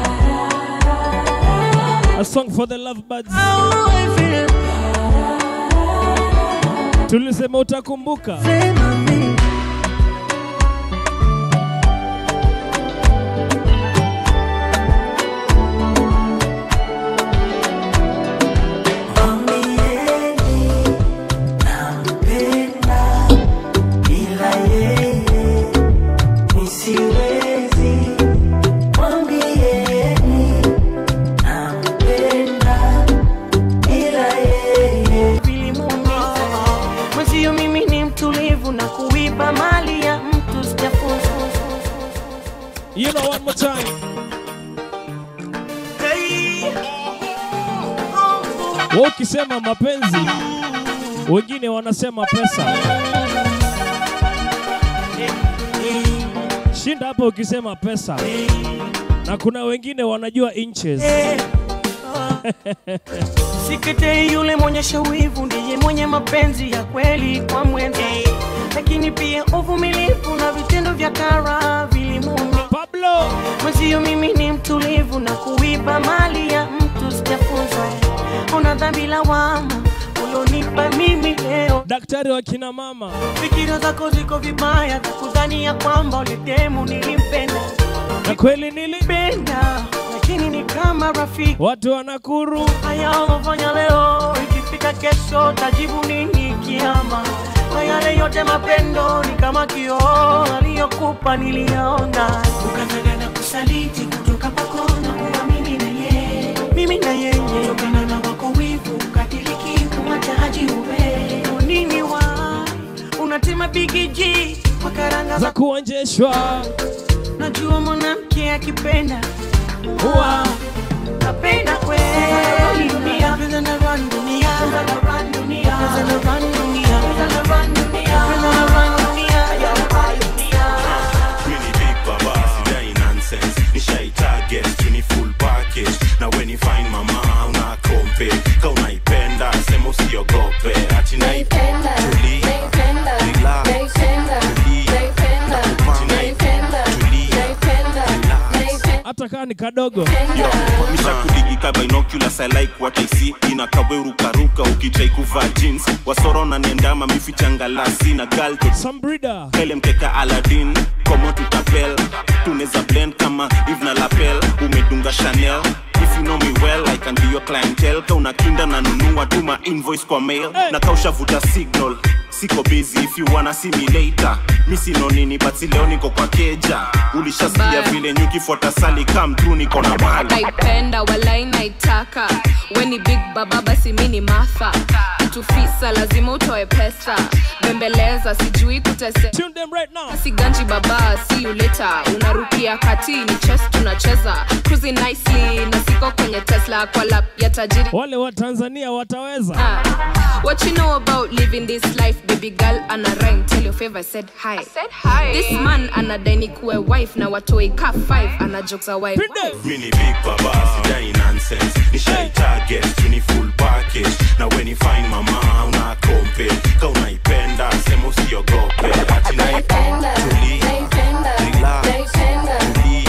a song for the lovebirds. how I feel. Tulisema utakumbuka. Sema mimi nampenda bila yeye nisiwezi mwambieni nampenda bila yeye Mwenzio mimi ni mtulivu na kuiba mali ya mtu sijafunza. You know one more time. Wewe ukisema mapenzi, wengine wanasema pesa. Shinda hapo ukisema pesa, na kuna wengine wanajua inches. Sikete yule mwonyesha wivu ndiye mwenye mapenzi ya kweli kwa mwenza, lakini pia uvumilivu na vitendo vya kara vilimuni. Pablo mwenzio, mimi ni mtulivu na kuiba mali ya mtu sijafunza. Una dhambi lawama ulionipa mimi leo, daktari wa kina mama. Fikira zako ziko vibaya za kudhani ya kwamba ulitemu nilimpenda, na kweli nilipenda, lakini ni kama rafiki. Watu wanakuru haya ulofanya leo, ikifika kesho tajibu nini kiama? Na yale yote mapendo ni kama kioo, aliyokupa niliyaona, ukataka na kusaliti kutoka kwako na kuwa mimi na yeye, mimi na yeye, kutokana na wako wivu, ukadiriki kumwacha haji uwe nini wa unatema bigiji kwa karanga za kuonjeshwa. Najua mwanamke akipenda huwa napenda kweli dunia, pesa na run dunia, pesa na run dunia, pesa na run dunia, pesa na run dunia, pesa na run dunia, ya run dunia. Really big baba, sidai nonsense Nishai target, tuni full package Na when you find mama, una kompe Ka unaipenda, sema usiogope Ati naipenda, tuli Relax, tuli Nakupanga, tuli Relax, hata kaa ni kadogo Yo, misha kudigika binoculars I like what I see inakawerukaruka ukitrai kuvaa jeans wasoro na niendama mifichangalasi na gal Some breeder kele mkeka aladin komo tutapel tuneza blend kama eve na lapel umedunga chanel if you know me well i can be your clientele ka unakinda na nunua tuma invoice kwa mail na kaushavuta signal siko busy if you wanna see me later mi sino nini but si leo niko kwa keja ulishasikia Bye. vile nyukifuata sali kam tru niko na mali naipenda walai naitaka weni big baba basi mi ni matha tufisa lazima utoe pesa bembeleza sijui kutese siganji baba si uleta unarukia kati ni chess tunacheza cruising nicely na siko kwenye tesla kwa lap ya tajiri wale wa tanzania wataweza Ah, what you know about living this life baby girl ana rhyme tell your favor said hi, said hi. this man anadaini kuwe wife na watoi ka 5 ana jokes a wife mini big baba sidai nonsense nishai target tuni full package na when you find mama una kompe ka unaipenda sema usiogope ati naipenda tuli relax tuli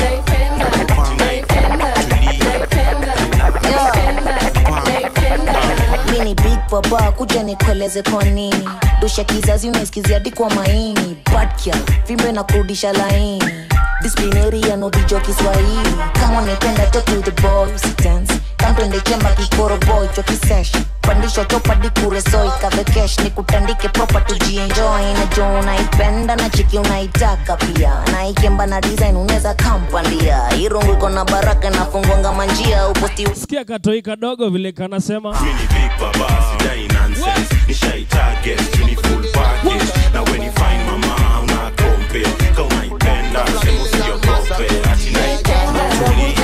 mi ni big baba kuja nikueleze kwa nini dosha kizazi unasikizia hadi kwa maini badkia vimbe na kurudisha laini disiplineri ya nodijo kiswahili kama unaipenda to to the boys dance kamtwende chemba kikoro boy chokisesh pandisha topadi kuresoi kavekesh ni kutandike propa tujienjoy najo unaipenda na chiki unaitaka pia naikemba na design unaweza kampandia irungu iko na baraka nafungwanga manjia uposti sikia katoi kadogo vile kanasema mini big baba sidai nonsense nishai target tuni full package na when you find mama una kompe ka unaipenda sema usiogope ati naipenda tuli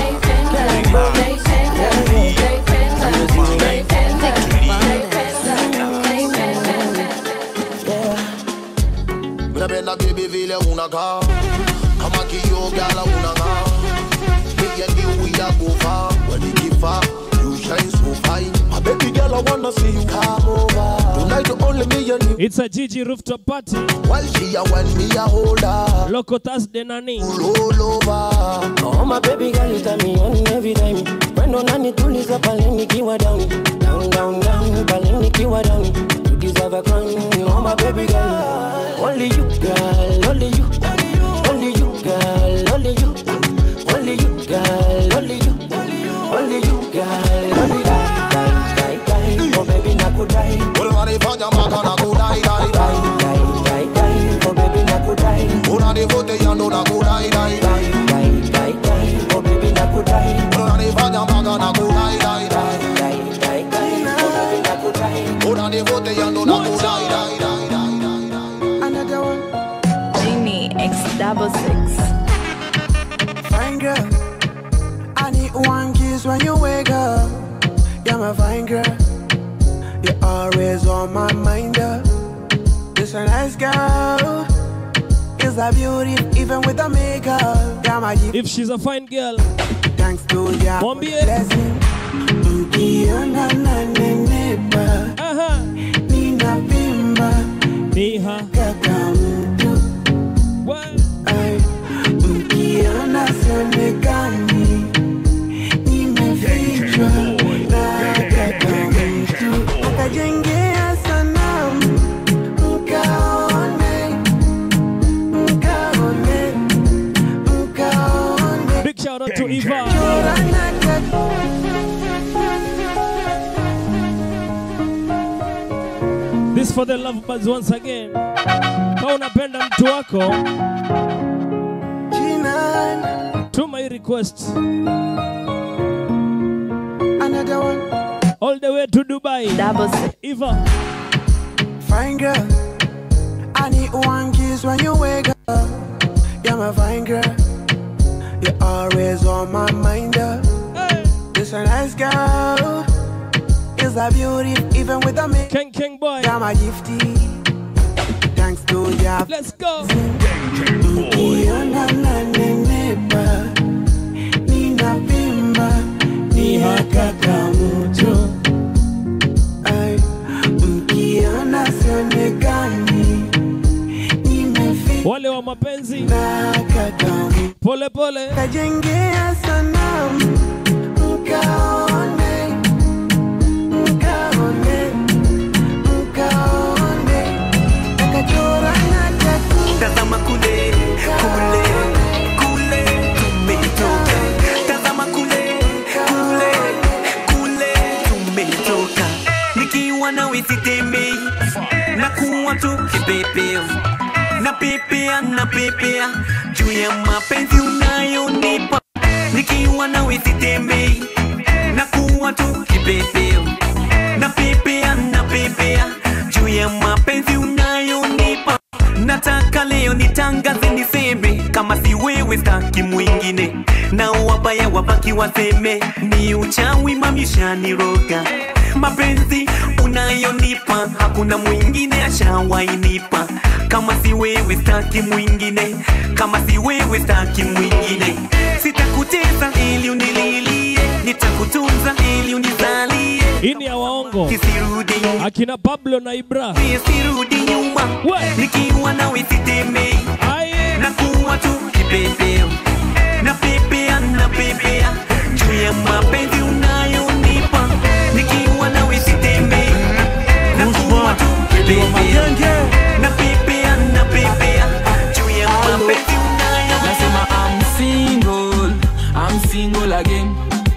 Napenda baby vile unakaa kama kioo gala unang'aa Me and you we are go far when you give far you shine so fine My baby girl I wanna see you come over Tonight only me and you It's a Gigi rooftop party While she a want me a hold her Loco Thursday nani Roll over Oh my baby girl, you turn me on every time. Wendo nani tuliza pale nikiwa down, down, down, down, pale nikiwa down. You deserve a crown, oh my baby girl. Only you, girl, only you, only you, girl, only you, only you, girl, only you, only you, girl, only you. Die, die, die, oh baby nakudai. Unanifanya mpaka nakudai dai dai Die, die, die, oh baby nakudai. Unanivutia ndo nakudai dai dai Die, die, die, oh baby nakudai. Unanifanya mpaka nakudai dai dai Die, die, die, oh baby nakudai. Unanivutia ndo nakudai dai dai Another one. Genie X double six. Fine girl. I need one kiss when you wake up. You're my fine girl. You're always on my mind. Girl. You're a nice girl. Is a beauty even with the makeup. You're my If she's a fine girl, thanks to your Mwambie. blessing. Ukiona na nenepa. Ninavimba. Niha. Kaka mtu. Ay, Ukiona sionekani. Nimefichwa na kaka mtu. Akajengea sanamu. Mkaone. Mkaone. Mkaone. Big shout out to Eva. Chora na kaka This for the love birds once again. Kama unapenda mtu wako, tuma hii request Another one. all the way to Dubai. Eva. Fine girl. I need one kiss when you wake up. You're my fine girl. You're always on my mind. Girl. You're a nice girl. Is a beauty even with a make. King King boy. You're my gifty. Thanks to your. Let's go. Ukiona na nenepa. Ninavimba. Niha kaka mtu. Ay, Ukiona sionekani. Nimefichwa Wale wa wa mapenzi pole pole kajengea sanamu mkaone mkaone mkaone akachora na tatu tazama kule kule kule tumetoka tazama kule kule kule tumetoka nikiwa nawe sitembei na kuwa tu kipepeo na pepea na pepea juu ya mapenzi unayonipa nikiwa nawe sitembei na kuwa tu kipepeo na pepea na pepea juu ya mapenzi unayonipa nataka leo nitangaze niseme kama si wewe staki mwingine na wabaya wabaki waseme ni uchawi mamishaniroga mapenzi unayonipa hakuna mwingine ashawainipa kama si wewe staki mwingine kama si wewe staki mwingine sitakuteza ili unililie nitakutunza ili unizalie hii ni ya waongo kisirudi akina pablo na ibra sirudi nyuma nikiwa nawe sitemei na kuwa tu kipepeo na pepea na pepea juu ya mapenzi unayonipa nikiwa nawe sitemei na kuwa tu kipepeo na pepea na pepea juu ya mapenzi nasema I'm single, I'm single again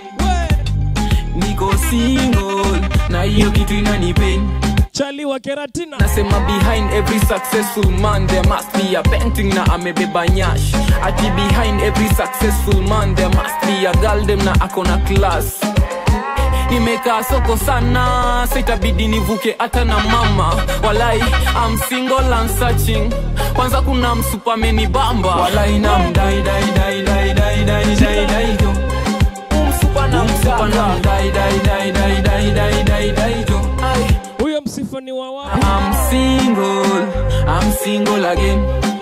niko single na hiyo kitu inanipain chali wa keratina nasema behind every successful man there must be a painting na amebeba nyash ati behind every successful man there must be a girl dem na akona class nimekaa soko sana sitabidi nivuke hata na mama walai I'm single and searching kwanza kuna msupameni bamba walai na mdai dai dai dai dai dai dai dai jo umsupa na msupa na mdai dai dai dai dai dai dai dai jo ai huyo msifa ni wa wapi I'm single, I'm single again.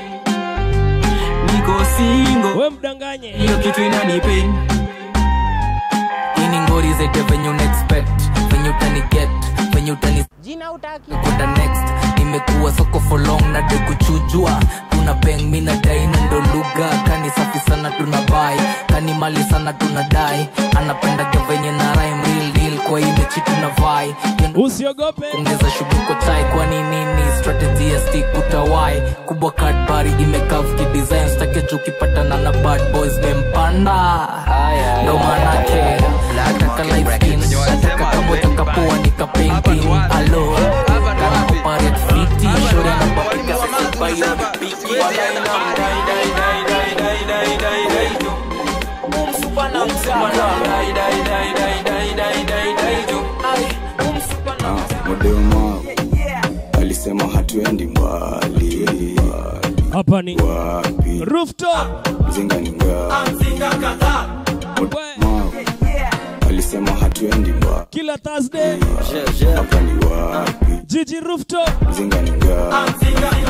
Niko single. We mdanganye. Hiyo kitu inanipain. Ini ngori zete venye unexpect, venye utani get, venye utani jina utaki kwenda next. Nimekuwa soko for long na de kuchujua. Tuna bang mi na dai na ndo lugha. Kani safi sana tuna buy, kani mali sana tuna dai. Anapenda venye na rhyme real deal kwa hii mechi tuna vai. Usiogope. Ongeza shughuli chai kwani nini strategy ya stick utawai. Kubwa Cadbury imekavu kidesign stake juu ukipatana na bad boys mempanda. Ndo manake nataka light skin, nataka kama utakapoa nika painting. Alo, kana operate fiti, shori anapopika sisi bayo biki. Walai na mdai dai dai dai dai dai dai dai jo. Umsupa na msupa na dai dai dai dai dai dai dai dai jo. Ai, umsupa na Modema alisema hatuendi mbali hapa ni wapi rooftop mzinga ni ngapi Modema alisema hatuendi mbali kila thursday hapa ni wapi jiji rooftop mzinga ni ngapi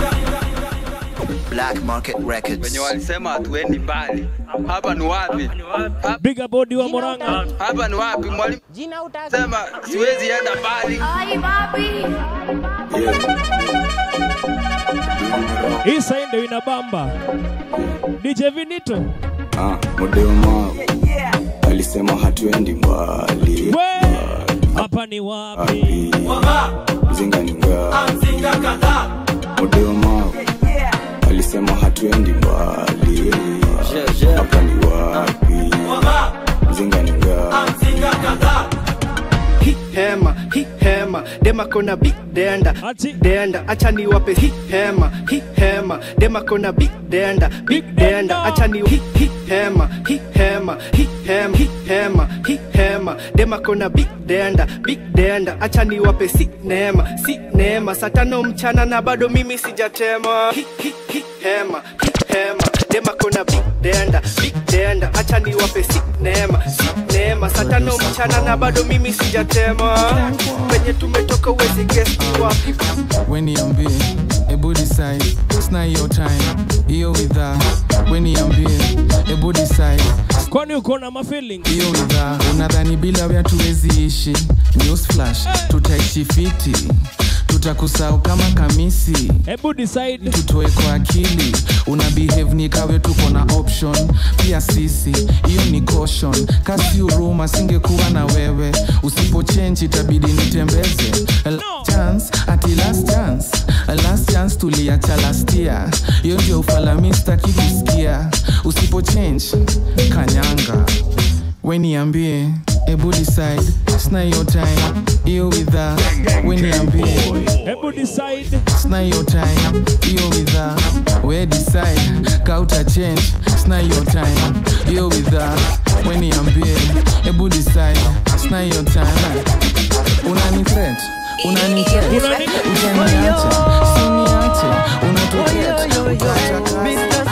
Black Market Records. wenye walisema hatuendi mbali hapa ni wapi big body wa moranga hapa ni wapi mwalimu jina utaki sema siwezi enda mbali hii sai ndio inabamba dj vinito ah, Modema alisema hatuendi mbali we hapa ni wapi mzinga ni ngapi Modema alisema hatuendi mbali hapa ni wapi mzinga ni ngapi hi hema hi hema dema kona big denda denda acha niwape hi hema hi hema dema kona big denda big denda acha ni hi hi hema hi hema hi hema hi hema hi hema dema kona big denda big denda acha niwape si neema si neema saa tano mchana na bado mimi sijatema hi hi hi hema hi hema dema kona big denda big denda acha niwape si neema si neema saa tano mchana na bado mimi sijatema penye tumetoka uwezi guess ni wapi weniambie ebu decide sina hiyo time hiyo widhaa weniambie ebu decide kwani uko na mafeeling hiyo widhaa unadhani bila wea tuwezi ishi news flash tutaishi fiti tutakusau kama kamisi hebu decide tutoe kwa akili una behave ni kawe tuko na option pia sisi hiyo ni caution kasi uruma singekuwa na wewe usipo change itabidi nitembeze last chance ati last chance last chance tuliacha last year hiyo ndio ufalami staki kusikia usipo change kanyanga weniambie ebu decide sna hiyo time hiyo widha weniambie hebu decide sna hiyo time hiyo widha we decide kauta change sna hiyo time hiyo widha weniambie ebu decide sna hiyo time unani threat unani threat utaniache siniache unatoket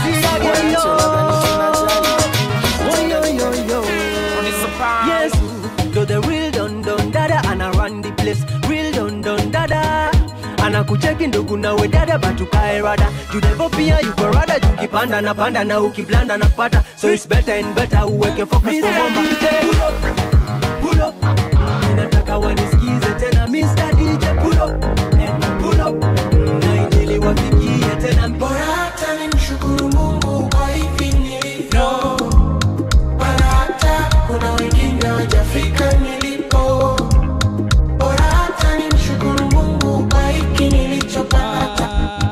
Yes, you're the real don don dada ana run the place real don don dada anakucheki ndugu nawe dada batukae rada judevo pia yuko rada jukipanda na panda na ukiblanda na pata so it's better and better uweke focus kwa mwamba Pull up, pull up. Ninataka wanisikize tena Mr. DJ pull up and pull up na injili wafikie tena bora hata nimshukuru mungu kwa hivi nilivyo maana hata kuna wengine wajafika nilipo bora hata nimshukuru mungu kwa hiki nilichopata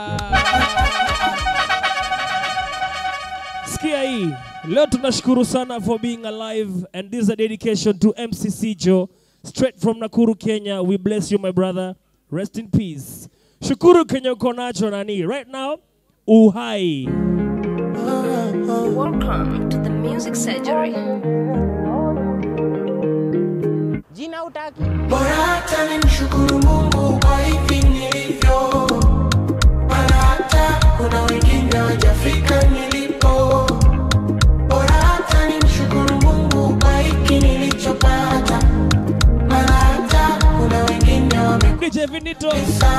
sikia hii leo tunashukuru sana for being alive and this is a dedication to mcc joe straight from nakuru kenya we bless you my brother rest in peace shukuru kenye uko nacho nani right now uhai Welcome to the music surgery. jina utaki bora hata nimshukuru mungu kwa hivi nilivyo maana hata kuna wengine wajafika nilipo bora hata nimshukuru mungu kwa hiki nilichopata maana hata kuna wengine wame DJ Vinito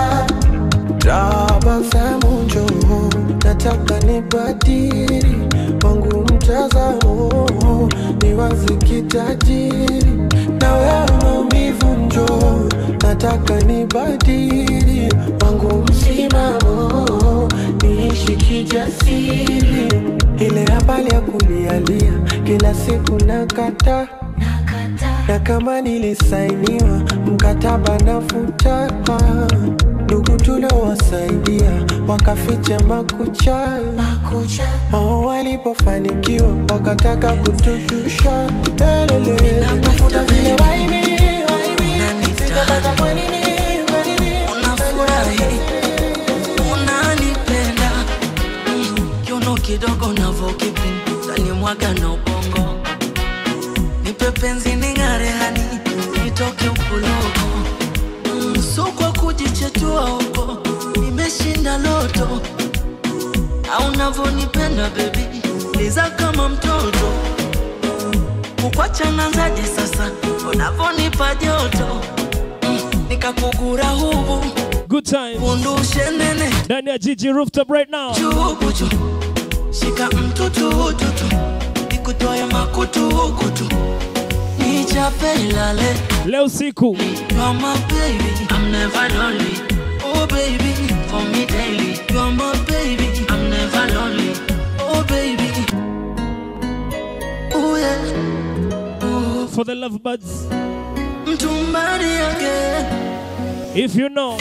tabasamu njoo nataka nibadili wangu mtazamo ni wazi kitajiri na wewe maumivu njoo nataka nibadili wangu msimamo niishi kijasiri ile habari ya kulialia kila siku nakata na kama nilisainiwa mkataba nafuta ndugu tuliowasaidia wakaficha makucha oh, walipofanikiwa wakataka kutushusha Elele, nafuta vile waini waini, sitapata kwa nini kwa nini unafurahi unanipenda Mm, kiuno kidogo navokipindani mwaga na ubongo nipe penzi ning'are hani nitoke ukuloko Mm, so kwa kujichetua huko nimeshinda loto au navonipenda bebi liza kama mtoto kukwachana zaje sasa unavonipa joto Mm, nikakugura hubu good time undushe nene ndani ya jiji rooftop right now chubuchu shika mtutututu nikutoe makutukutu nichape ilale leo usiku You're my baby, I'm never lonely. Oh baby, for me daily. You're my baby, I'm never lonely. Oh baby, oh yeah. for the love buds Mtumbari again. if you know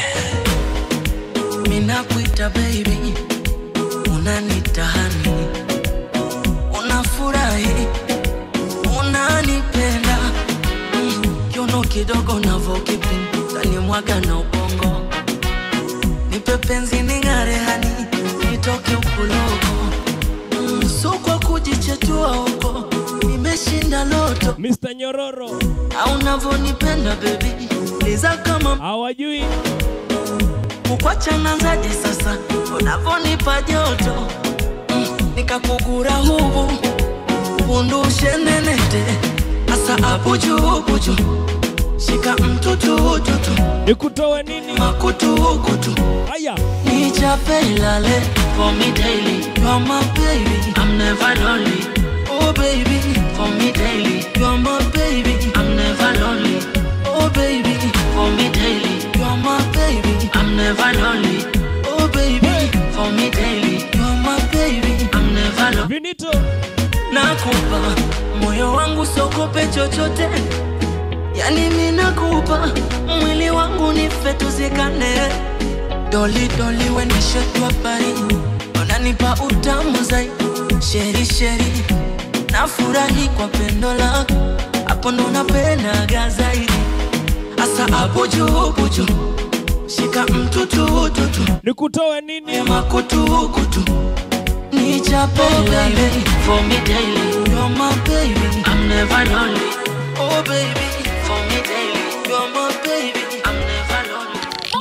Minakuita baby, unanita honey. Unafurahi, unanipenda. Mm, Kiuno kidogo navokipinda ni mwaga na ubongo. Nipe penzi ning'are hani, nitoke ukuloko. Mm, So kwa kujichetua huko, nimeshinda loto. Mr. Nyororo au navonipenda baby, liza kama hawajui kukwachana zaje sasa unavonipa joto Mm, nikakugura hubu undushe nenete asa abujubuju shika mtutututu nikutowe nini makutukutu haya nichape ilale for me daily you're my baby I'm never lonely oh baby for me daily you're my baby I'm never lonely oh baby for me daily you're my baby never lonely. Oh baby, for me daily. You're my baby, I'm never lonely. Vinito. Nakupa moyo wangu sokope chochote, yani mi nakupa mwili wangu nife tuzikane. Doli doli wenishetwa pari, unanipa utamu zaidi. Sheri sheri, nafurahi kwa pendo lako, hapo ndo napendaga zaidi. Asa hapo juu buju, shika mtu tu tu tu, nikutoe nini? Makutu kutu, nichape baby, for me daily. You're my baby, I'm never lonely. Oh baby, for me daily. You're my baby, I'm never lonely.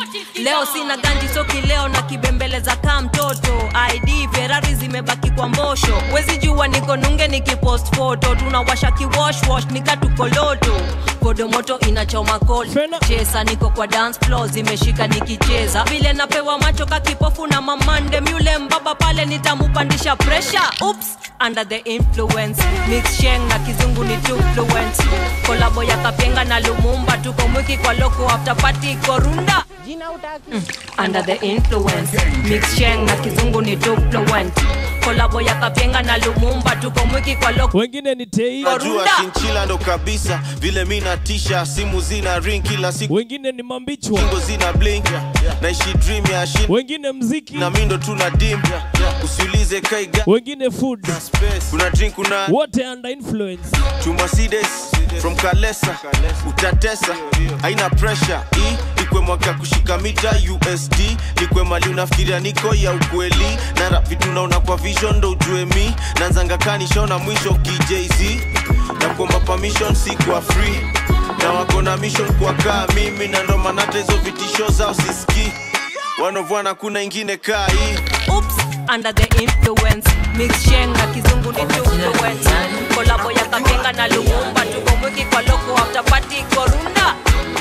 leo sina ganji soki leo na kibembeleza kaa mtoto id ferari zimebaki kwa mbosho wezi jua niko nunge nikipost foto tunawasha kiwoshwosh nikatukoloto kodomoto inachoma kol chesa niko kwa dance floor zimeshika nikicheza vile napewa macho kakipofu na mamande myule mbaba pale nitamupandisha pressure Oops, under the influence mix sheng na kizungu ni too fluent kolabo ya kapenga na lumumba tuko mwiki kwa loko after party korunda Mm, under the influence mix sheng na kizungu ni too fluent kolabo ya kapenga na lumumba tuko mwiki kwa loko wengine ni tei najua shinchila ndo kabisa vile mi natisha simu zina ring kila siku wengine ni mambichwa Kingo zina blink naishi dream ya shin wengine mziki na mi ndo tuna dim usiulize kaiga wengine food kuna drink kuna wote under influence chuma sides from kalesa utatesa haina pressure hii ikwe mwaka kushika mita usd nikwe mali unafikiria niko ya ukweli na rap vitu naona kwa vision ndo ujue mi nanzanga kanishona mwisho kijz na kuomba permission si kwa free na wako na mission kwa kaa mimi na ndo maana hata hizo vitisho zao siski wanovwana kuna ingine kaa hii Oops, under the influence mix sheng na kizungu ni too fluent kolabo ya kapenga na lumumba tuko mwiki kwa loko after party korunda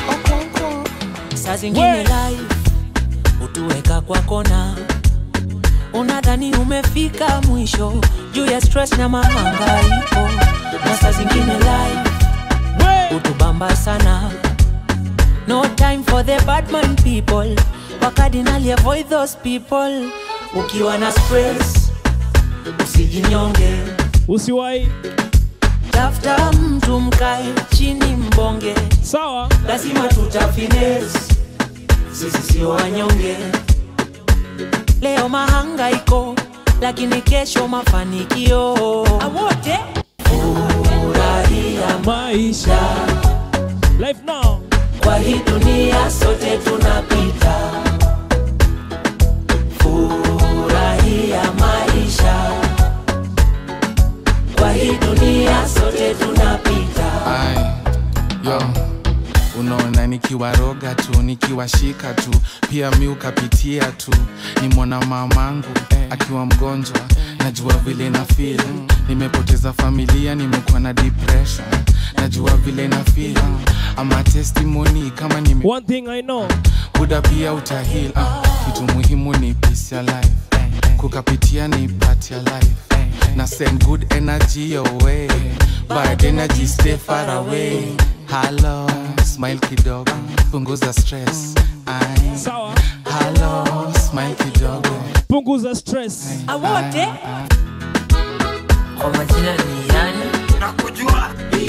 saa zingine live hutuweka kwa kona unadhani umefika mwisho juu ya stress na mahangaiko na saa zingine live hutubamba sana no time for the badman people wakadinali avoid those people ukiwa na stress usijinyonge usiwai tafuta mtu mkae chini mbonge sawa lazima tutafines sisi sio wanyonge leo mahangaiko lakini kesho mafanikio awote furahia maisha life now kwa hii dunia sote tunapita furahia maisha kwa hii dunia sote tunapita Ai, yo unaona nikiwaroga tu nikiwashika tu pia mi ukapitia tu ni mwana mamangu akiwa mgonjwa najua vile na feel nimepoteza familia nimekuwa na depression najua vile na feel ama testimony kama nime one thing i know buda pia utahil ah, kitu muhimu ni peace ya life kukapitia ni part ya life na send good energy your way bad energy stay far away halo smile kidogo punguza stress Ai. sawa halo smile kidogo punguza stress awote kwa majina ni yani nakujua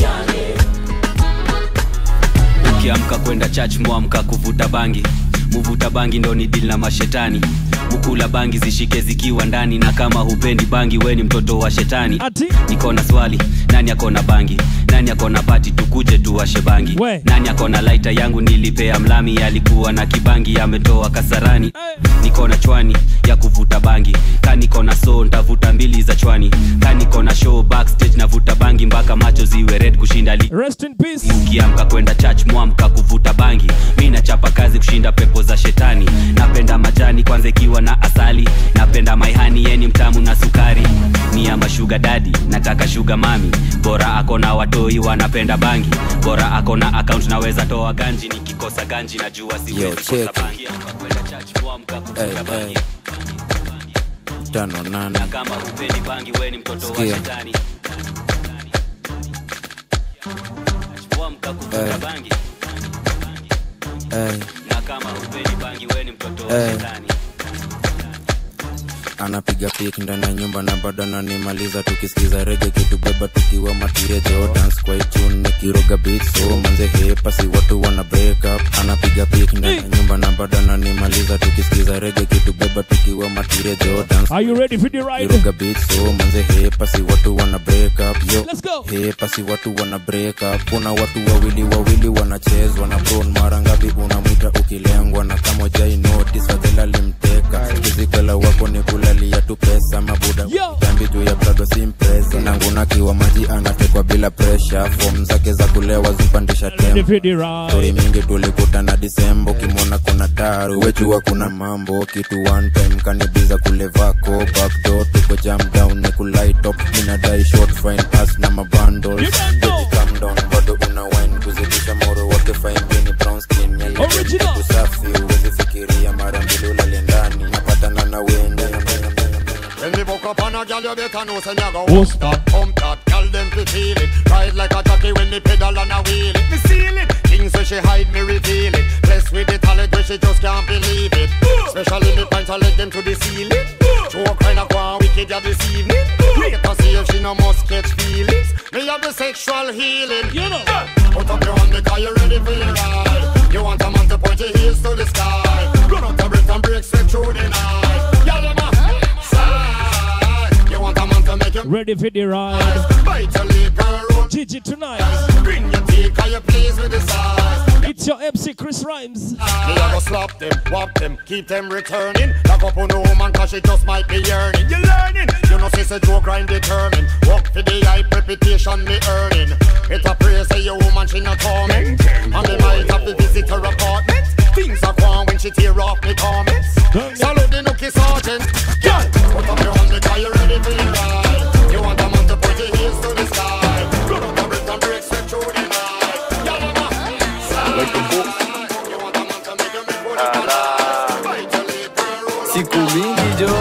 ukiamka kwenda church mwamka kuvuta bangi muvuta bangi ndo ni dili na mashetani mukula bangi zishike zikiwa ndani na kama hupendi bangi we ni mtoto wa shetani niko na swali nani akona bangi nani akona pati tukuje tuwashe bangi nani akona laita yangu nilipea mlami alikuwa na kibangi ametoa kasarani niko na chwani ya kuvuta bangi ka niko na so ntavuta mbili za chwani ka niko na show backstage navuta bangi mpaka macho ziwe red kushinda li rest in peace ukiamka kwenda church mwamka kuvuta bangi mi nachapa kazi kushinda pepo za shetani napenda majani kwanza ikiwa na asali napenda maihani yeni mtamu na sukari ni ama shuga dadi nataka shuga mami bora ako na watoi wanapenda bangi bora ako na akaunt naweza toa ganji nikikosa ganji najua siwezi kosa bangi kwenda church mwamka kuvuta bangi tano nane na kama hupendi bangi we ni mtoto wa Sikia. shetani mwamka kuvuta Eh. bangi Hey. na kama hupendi bangi weni mtoto wa Eh. shetani anapiga pik ndani ya nyumba na bado ananimaliza tukisikiza rege kitubeba tukiwa matirejo dance kwa itune nikiroga beat so manze hepasi watu wana break up anapiga pik ndani ya nyumba na bado ananimaliza tukisikiza rege kitubeba tukiwa matirejo dance Are you ready for the ride? kiroga beat so manze hepasi watu wana break up yo Let's go. hepasi watu wana break up kuna watu wawili wawili wanachezwa na bron mara ngapi unamwita ukilengwa na kama jai notice fadhela limteka kizikwela wako ni kulalia tu pesa mabuda dambi juu ya prado simpresa nanguna kiwa maji anatekwa bila presha fom zake za kulewa zimpandisha tempo stori mingi tulikutana disemba ukimwona kuna taru wejua kuna mambo kitu one time kanibiza kule vako backdoor tuko jam down ni kulaitop minadai short fine pass na mabundles Baby, calm down bado una wine kuzidisha moro wake fine bini brown skin Original. usafi uwezi fikiria mara mbili ulale ndani napatana na wende When me buck up on a gal, you better know say me go Who's that? Pump that, gal them fi feel it. Ride like a jockey when me pedal and a wheel it. Me seal it. Things where she hide, me reveal it. Blessed with the talent where she just can't believe it. Especially me pants, I let them to the ceiling. Show kind of go wicked ya this evening. Wait to see if she no must catch feelings. Me have the sexual healing. You know. Put up your hand because you ready for the ride. You want a man to point your heels to the sky. Run out the breath and break straight through the night. Y'all them a side. You want a man to make you Ready for the ride. bite your lip and roll. Gigi tonight. Bring your teeth, cause you pleased with the size. It's your MC Chris Rhymes. Me a go slap them, whop them, keep them returning. Lock up on no woman cause she just might be yearning. You learning? You know say say joke grind determined. Work for the hype reputation me earning. It a praise say your woman she not torment. And me might have to visit her apartment. Things are gone when she tear off me comments. Salute the nookie sergeant. Girl, put up your hand because you ready for the ride. You want a man to put your heels to the sky. Run out the breath and break straight through the night. Y'all am a Like a book. siku mingi jo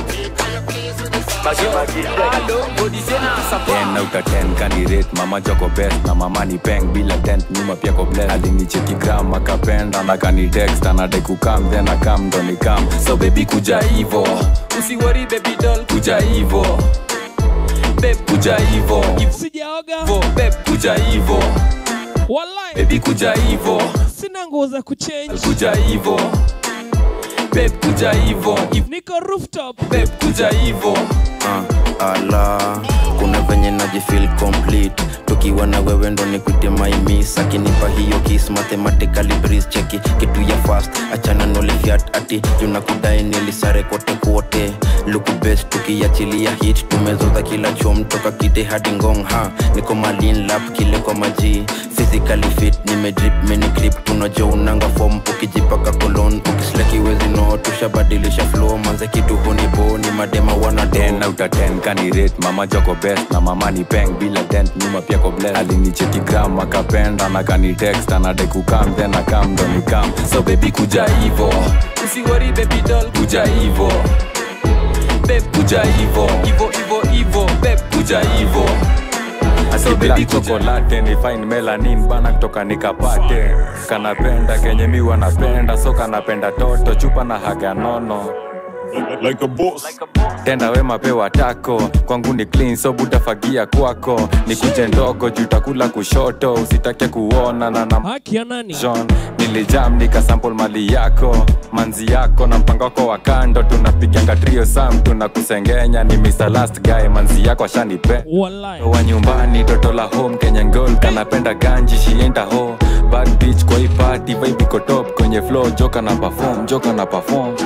ten out of ten kanirate mama joko best na mama ni peng bila tent nyuma pia ko bless alinicheki gram akapenda na kanitext anadai kukam then akam ndo nikam so baby kuja hivo usiwori baby doll kuja hivo beb kuja hivo Sijaoga. beb kuja hivo Wallahi. baby kuja hivo Sina nguo za kuchange. kuja hivo beb kuja hivo Niko rooftop. beb kuja hivo uh, ala kuna venye najifil complete tukiwa na wewe ndo nikuite maimis akinipa hiyo kis mathematically breeze cheki kitu ya fast achana nolifiat ati junakudai nilisare kote kote luku best tukiachilia hit tumezoza kila chom toka kite hadi ngong ha niko malin lap kile kwa maji physically fit nimedrip mini grip tunajo unanga fom ukijipaka kolon ukisleki wezi no tushabadilisha flow manze kitu hunibo ni madema wana ten out of ten kanirate mama joko best na mama ni peng bila dent nyuma pia ko bless alinicheki gram akapenda na kanitext anadai kukam then akam ndo nikam so baby kuja hivo usiwori baby doll kuja hivo beb kuja hivo hivo hivo hivo beb kuja hivo So baby chocolate ni fine melanin bana kutoka nikapate kanapenda kenye mi wanapenda so kanapenda toto chupa na haga nono like a boss. tenda wema pewa tako kwangu ni clean so butafagia kwako ni kuje ndogo jutakula kushoto usitake kuona na na Haki ya nani? John nilijam nikasample mali yako manzi yako na mpango wako wa kando tunapiganga trio sam tunakusengenya ni Mr. last guy manzi yako ashanipe Wallahi. wa nyumbani toto la home Kenyan girl kanapenda ganji shienda ho bad bitch kwa hii party vibe iko top kwenye flow joka na perform joka na perform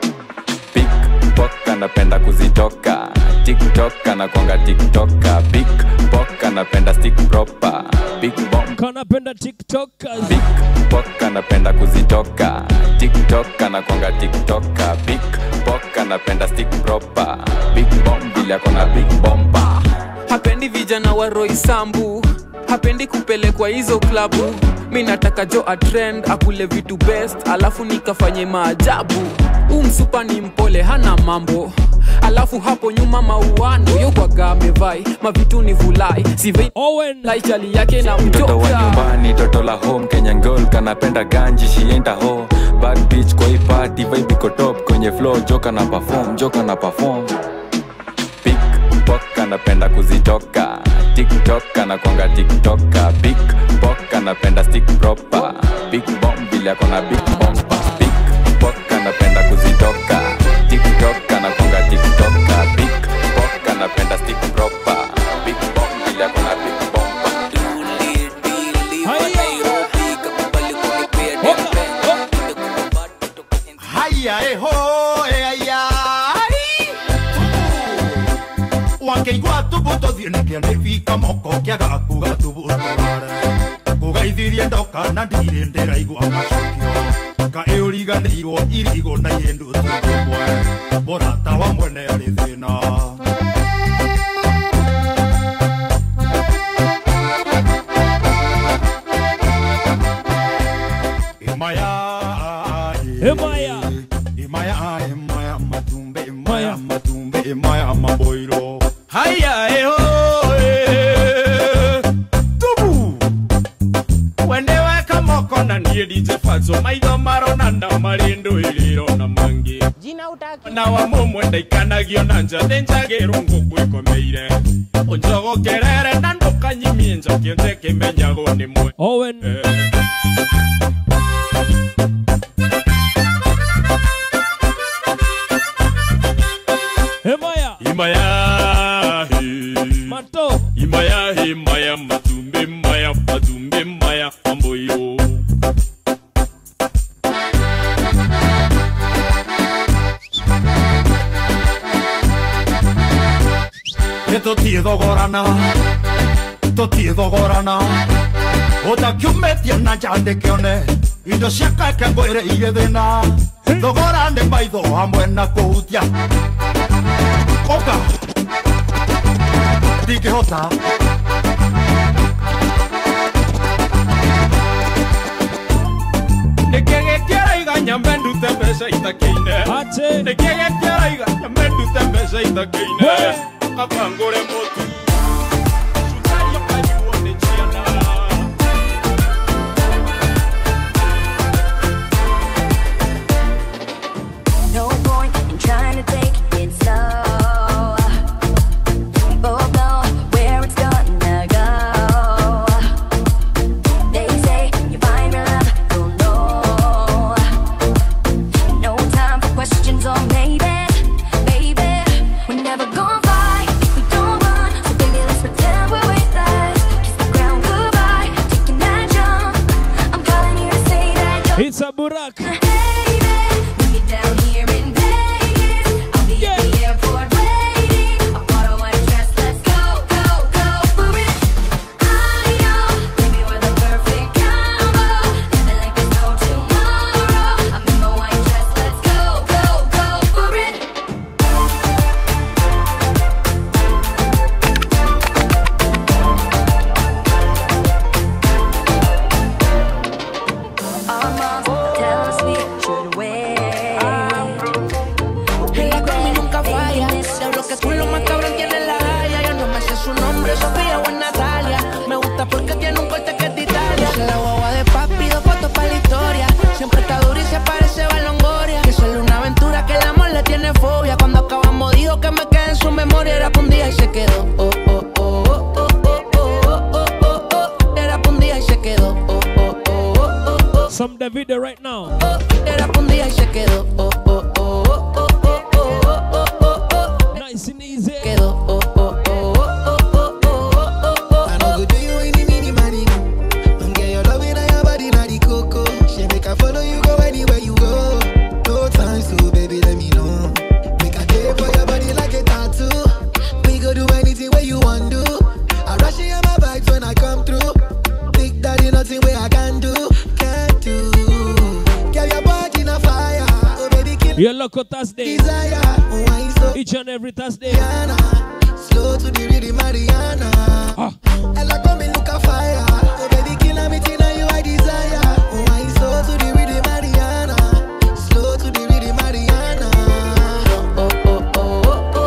pickpock anapenda kuzitoka tiktok anakwanga tiktoka pickpock anapenda stick proper big bomb Kanapenda TikTokers. pickpock anapenda kuzitoka tiktok anakwanga tiktoka pickpock anapenda stick proper big bomb vile akona big bomba hapendi vijana wa roisambu hapendi kupelekwa hizo klabu mi nataka jo atrend akule vitu best alafu nikafanye maajabu huu msupa ni mpole hana mambo alafu hapo nyuma mauano yokwaga amevai mavitu ni vulai sivei laichali yake na mtoto wa mtoka nyumbani toto la home kenya girl kanapenda ganji shienda ho bad bitch kwa hii party vibe iko top kwenye flow joka na perform joka na perform pick pok anapenda kuzitoka tiktok anakwanga tiktoka big pok anapenda stick proper big bomb vile akona big bomba big pok anapenda kuzitoka tiktok anakwanga tiktoka big pok anapenda stick proper big bomb vile akona big bomba Haya eho eaya Wangeigua tubuto thiene kĩande fika moko kĩaga kuga tubutware kũgaithirie ndoka na ndirĩ ndĩraigua macokio kaĩ ũriganĩirwo irigo na yĩndũ tũmwe mũrata wa mwene arĩ thĩna Imaya Imaya Imaya Imaya matumbe Imaya matumbe Imaya maboiro Haya eho Tubu wendeweka moko na niä DJ Fatso maitho maronana marĩ ndũĩrĩro na mangĩ na wa mũmwe ndaikanagio na njathĩ njagĩrwo ngũkwĩkomeire ũnjogokerere na ndũkanyimie njakio nje kĩmenyagwo nĩ mwe Owen Hemaya imaya Mato imaya imaya matumbe maya matumbe maya mamboyo Nĩ tũtiĩ thogorana tũtiĩ thogorana ũtakiumĩtie na njandĩkĩone indo cia kake ngwĩre irĩ thĩna thogora nĩ maitho hamwe na kũhutia ũka ndingĩhota nĩkĩgĩkĩraiga nyambe ndute mbeca itakĩine nĩkĩgĩkĩraiga nyambe ndute mbeca itakĩine kaba ngũre mũtu Cukari ũkanyuo nĩ ciana No point in trying to take it slow. Both know where it's gonna go. They say you find real love, you'll know. No time for questions or maybe, baby. We're never gonna fight if we don't run. So baby, let's pretend we're weightless. Kiss the ground goodbye, taking that jump. I'm calling you to say that you're It's a Burak down here in Vegas. I'll be at the airport waiting. I'll borrow one dress. Let's go, go, go for it. I know, baby, we're the perfect combo. Living like there's no tomorrow. I'm in my white dress. Let's go, go, go for it. Our moms tell us we should wait. En la combi nunca falla. Seguro que tú lo más cabrón tienes la haya. Yo no me sé su nombre, Sofía o es Natalia. Me gusta porque tiene un corte que es de Italia. Yo la guagua de papi, dos fotos para la historia. Siempre está dura y se parece a Longoria. Que solo una aventura que el amor le tiene fobia. Cuando acabamos dijo que me quedé en su memoria. Era pa' un día y se quedó. Oh, oh, oh, oh, oh, oh, oh, oh, oh, oh. Era pa' un día y se quedó. Oh, oh, oh, oh, oh, oh. Some Davido right now Era pa' un día y se quedó. Oh, oh, oh, oh, oh, oh, oh, oh, oh, oh. Nice and easy. Quedó. Oh, oh, oh, oh, oh, oh, oh, oh, oh. I know go do you any mini money. Don't get your love in your body, na the coco. She make I follow you go anywhere you go. No time to baby, let me know. Make I take for your body like a tattoo. We go do anything where you want do. I rush in my vibes when I come through. Big daddy, nothing where I can do, can't do. Get your body in a fire, oh baby, kill Your local Thursday desire. Why so Each and every Thursday slow to the rhythm, Mariana? Ella come and look a fire, oh baby, kill me, Tina, you I desire. Why slow to the rhythm, Mariana? Slow to the rhythm, Mariana. Oh, oh, oh, oh,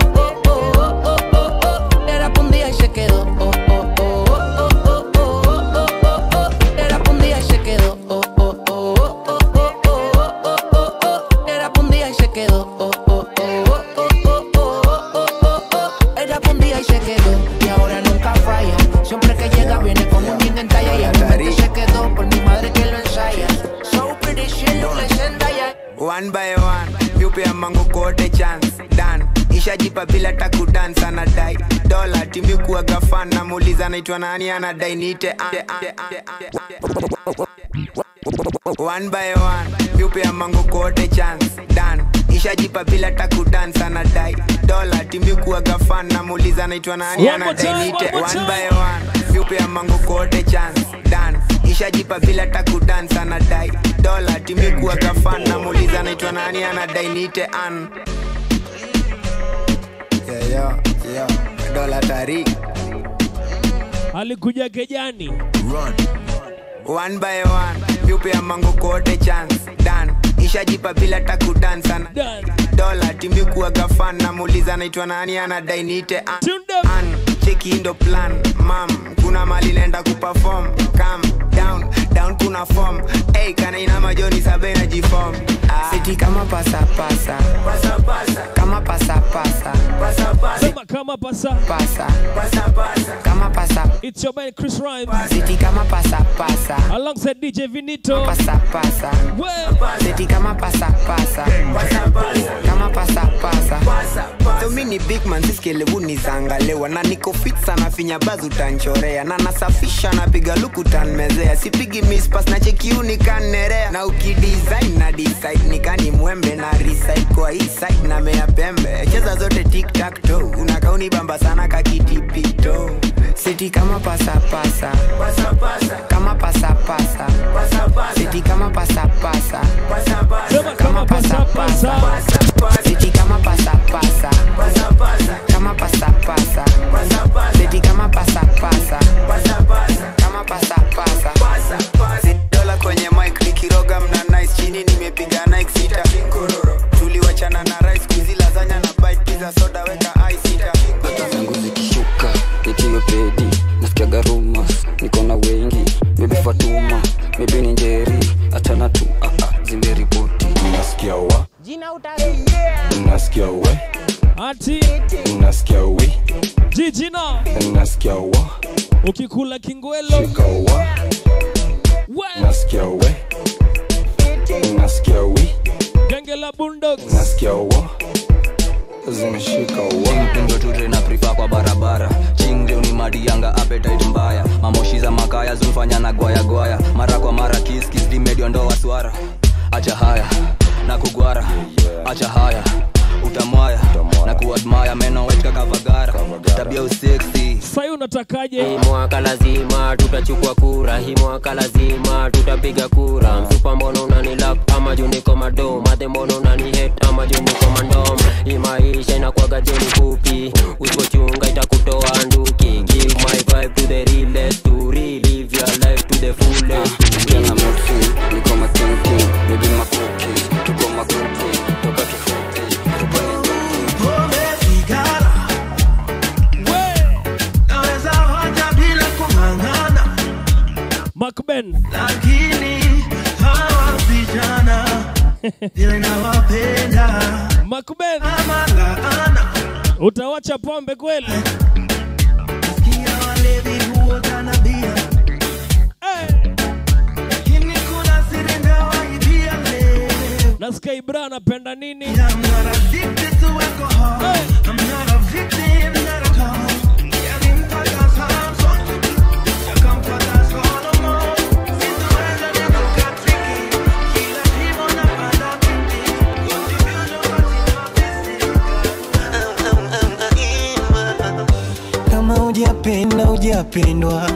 ishajipa bila takudans anadai dola timikuaga fan namuuliza naitwa nani anadai niite one by one yupea mango kote chance dan ishajipa bila takudans anadai dola timikuaga fan namuuliza naitwa nani One more anadai time, niite one more one by one yupea mango kote chance dan ishajipa bila takudans anadai dola timikuaga fan namuuliza naitwa nani anadai niite an yeah, yeah, yeah. dola tari alikuja kejani one by one yupea mango kote chance dan ishajipa bila takudans ana dola timikuaga fan namuuliza naitwa nani anadai niite an, an cheki ndo plan mam kuna mali naenda kuperform calm down down kuna form hey, kana ina majoni sabe na jifom ah. siti kama pasapasa kama pasapasa Sema kama pasa pasa kama pasa It's your man Chris Rhymes siti kama pasapasa alongside DJ Vinito pasapasa siti kama pasapasa kama pasapasa so mi ni big man siskelevu nizangalewa na niko fit sana finya baz utanchorea na nasafisha napiga luku tanmezea sipigi mispas na chekiuni kannerea na ukidesign na decide nikani mwembe na reside kwa hii side na mea pembe cheza zote tiktak to unakauni bamba sana kakitipito siti kama pasapasa kama pasapasa siti kama pasapasa kama pasapasa siti kama pasapasa kama pasapasa siti kama pasapasa kama pasapasa dola kwenye mic nikiroga mna nice chini nimepiga Nike sita tuliwachana na rice kuzi lazanya na bite pizza soda weka ice sita zangu zikishuka nikiwe pedi nasikiaga rumas niko na wengi bebi fatuma bebi ni njeri achana tu ah, ah, zimeripoti nasikia wa nasikia we ati nasikia wi jijina nasikia wa ukikula kingwelo shika wa nasikia we nasikia wi genge la bundogs nasikia wa zimeshika wa mpendo ture na prifa kwa barabara chingleo ni madianga appetite mbaya mamoshi za makaya zumfanya na gwaya gwaya mara kwa mara kiskis dimedio ndo waswara acha haya na kugwara acha haya utamwaya na kuadmaya meno wetka kavagara tabia useksi sai unatakaje hii mwaka lazima tutachukua kura hii mwaka lazima tutapiga kura msupa mbono unanilak ama juu niko mado madhe mbono unanihet ama juu niko mandom hii maisha inakwaga jeni fupi usipochunga itakutoa nduki give my vibe to the realest to relive your life to the fullest Jana mosi, niko makinki, bebi makuki, tuko makuki, toka tufuti, Pombe, sigara. Naweza hoja bila kung'ang'ana, Macben lakini hawa vijana vile nawapenda Macben ama laana. utawacha pombe kweli Sikia walevi huota na bia. Lakini kuna siri ndawaibia leo. nasikia ibra anapenda nini I'm not addicted to alcohol. I'm not a victim, not at all. Yalimpata Samson, yakampata Solomon. Sitoweza nikuka tricky. Kila jimbo napanda binti. kama hujapenda hujapendwa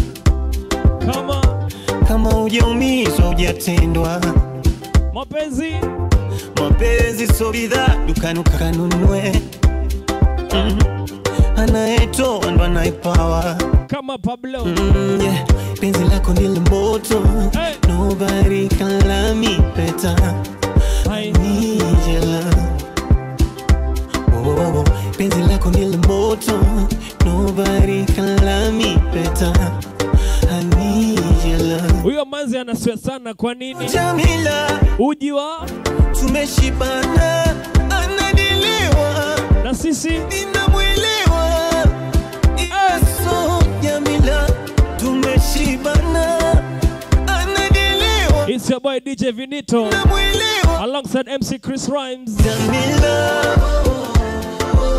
kama kama hujaumizwa hujatendwa mapenzi mapenzi so bidhaa dukani ukanunue mm. anayetoa ndo anayepawa kama Pablo mm, yeah. penzi lako ndilo moto hey. nobody can love me better I need your love oh, oh, oh. penzi lako ndilo moto nobody can love me better I need your love huyo manzi anaswe sana kwa nini Jamila uji wa tumeshibana anadiliwa na sisi ninamwelewa Yesu Jamila tumeshibana anadiliwa It's your boy DJ Vinito alongside MC Chris Rhymes Jamila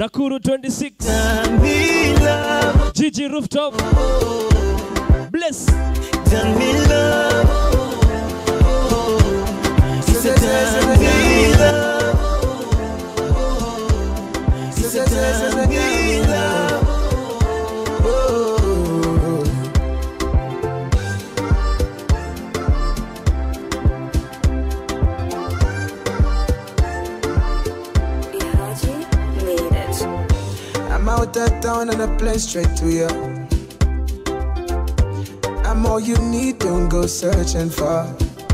Nakuru 26. Gigi Rooftop. Bless. I'm out of town and I plane straight to you. I'm all you need, don't go searching for.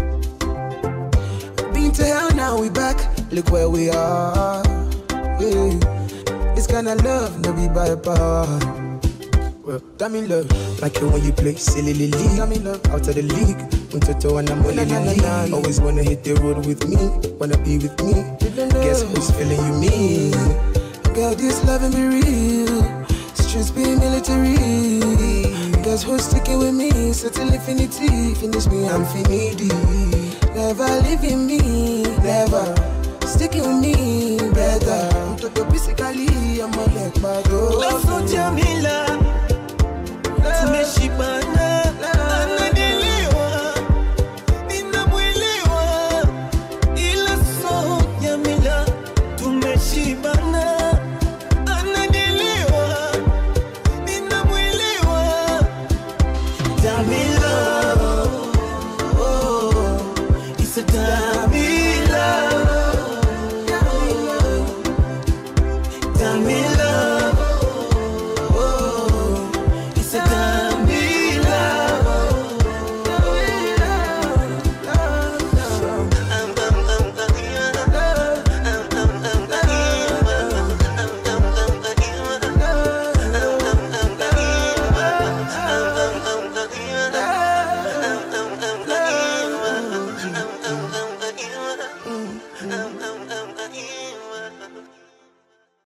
Been to hell, now we back. Look where we are. Yeah. This kind of love, no be by power. Well, damn in love, like it when you play silly league. Damn in love, out of the league. Untoto and I'm only league. Always wanna hit the road with me, wanna be with me. Guess who's feeling you me? Girl, this loving be real. Streets be military. Guess who's sticking with me? Settle infinity. Finish me, I'm finity. Never leaving me, never. Sticking with me, better. Mtoto basically, I'm a leg bado. Lazo Jamila tumeshibana ananielewa ninamwelewa ila so Jamila tumeshibana ananielewa ninamwelewa Jamila oh, it's a Jamila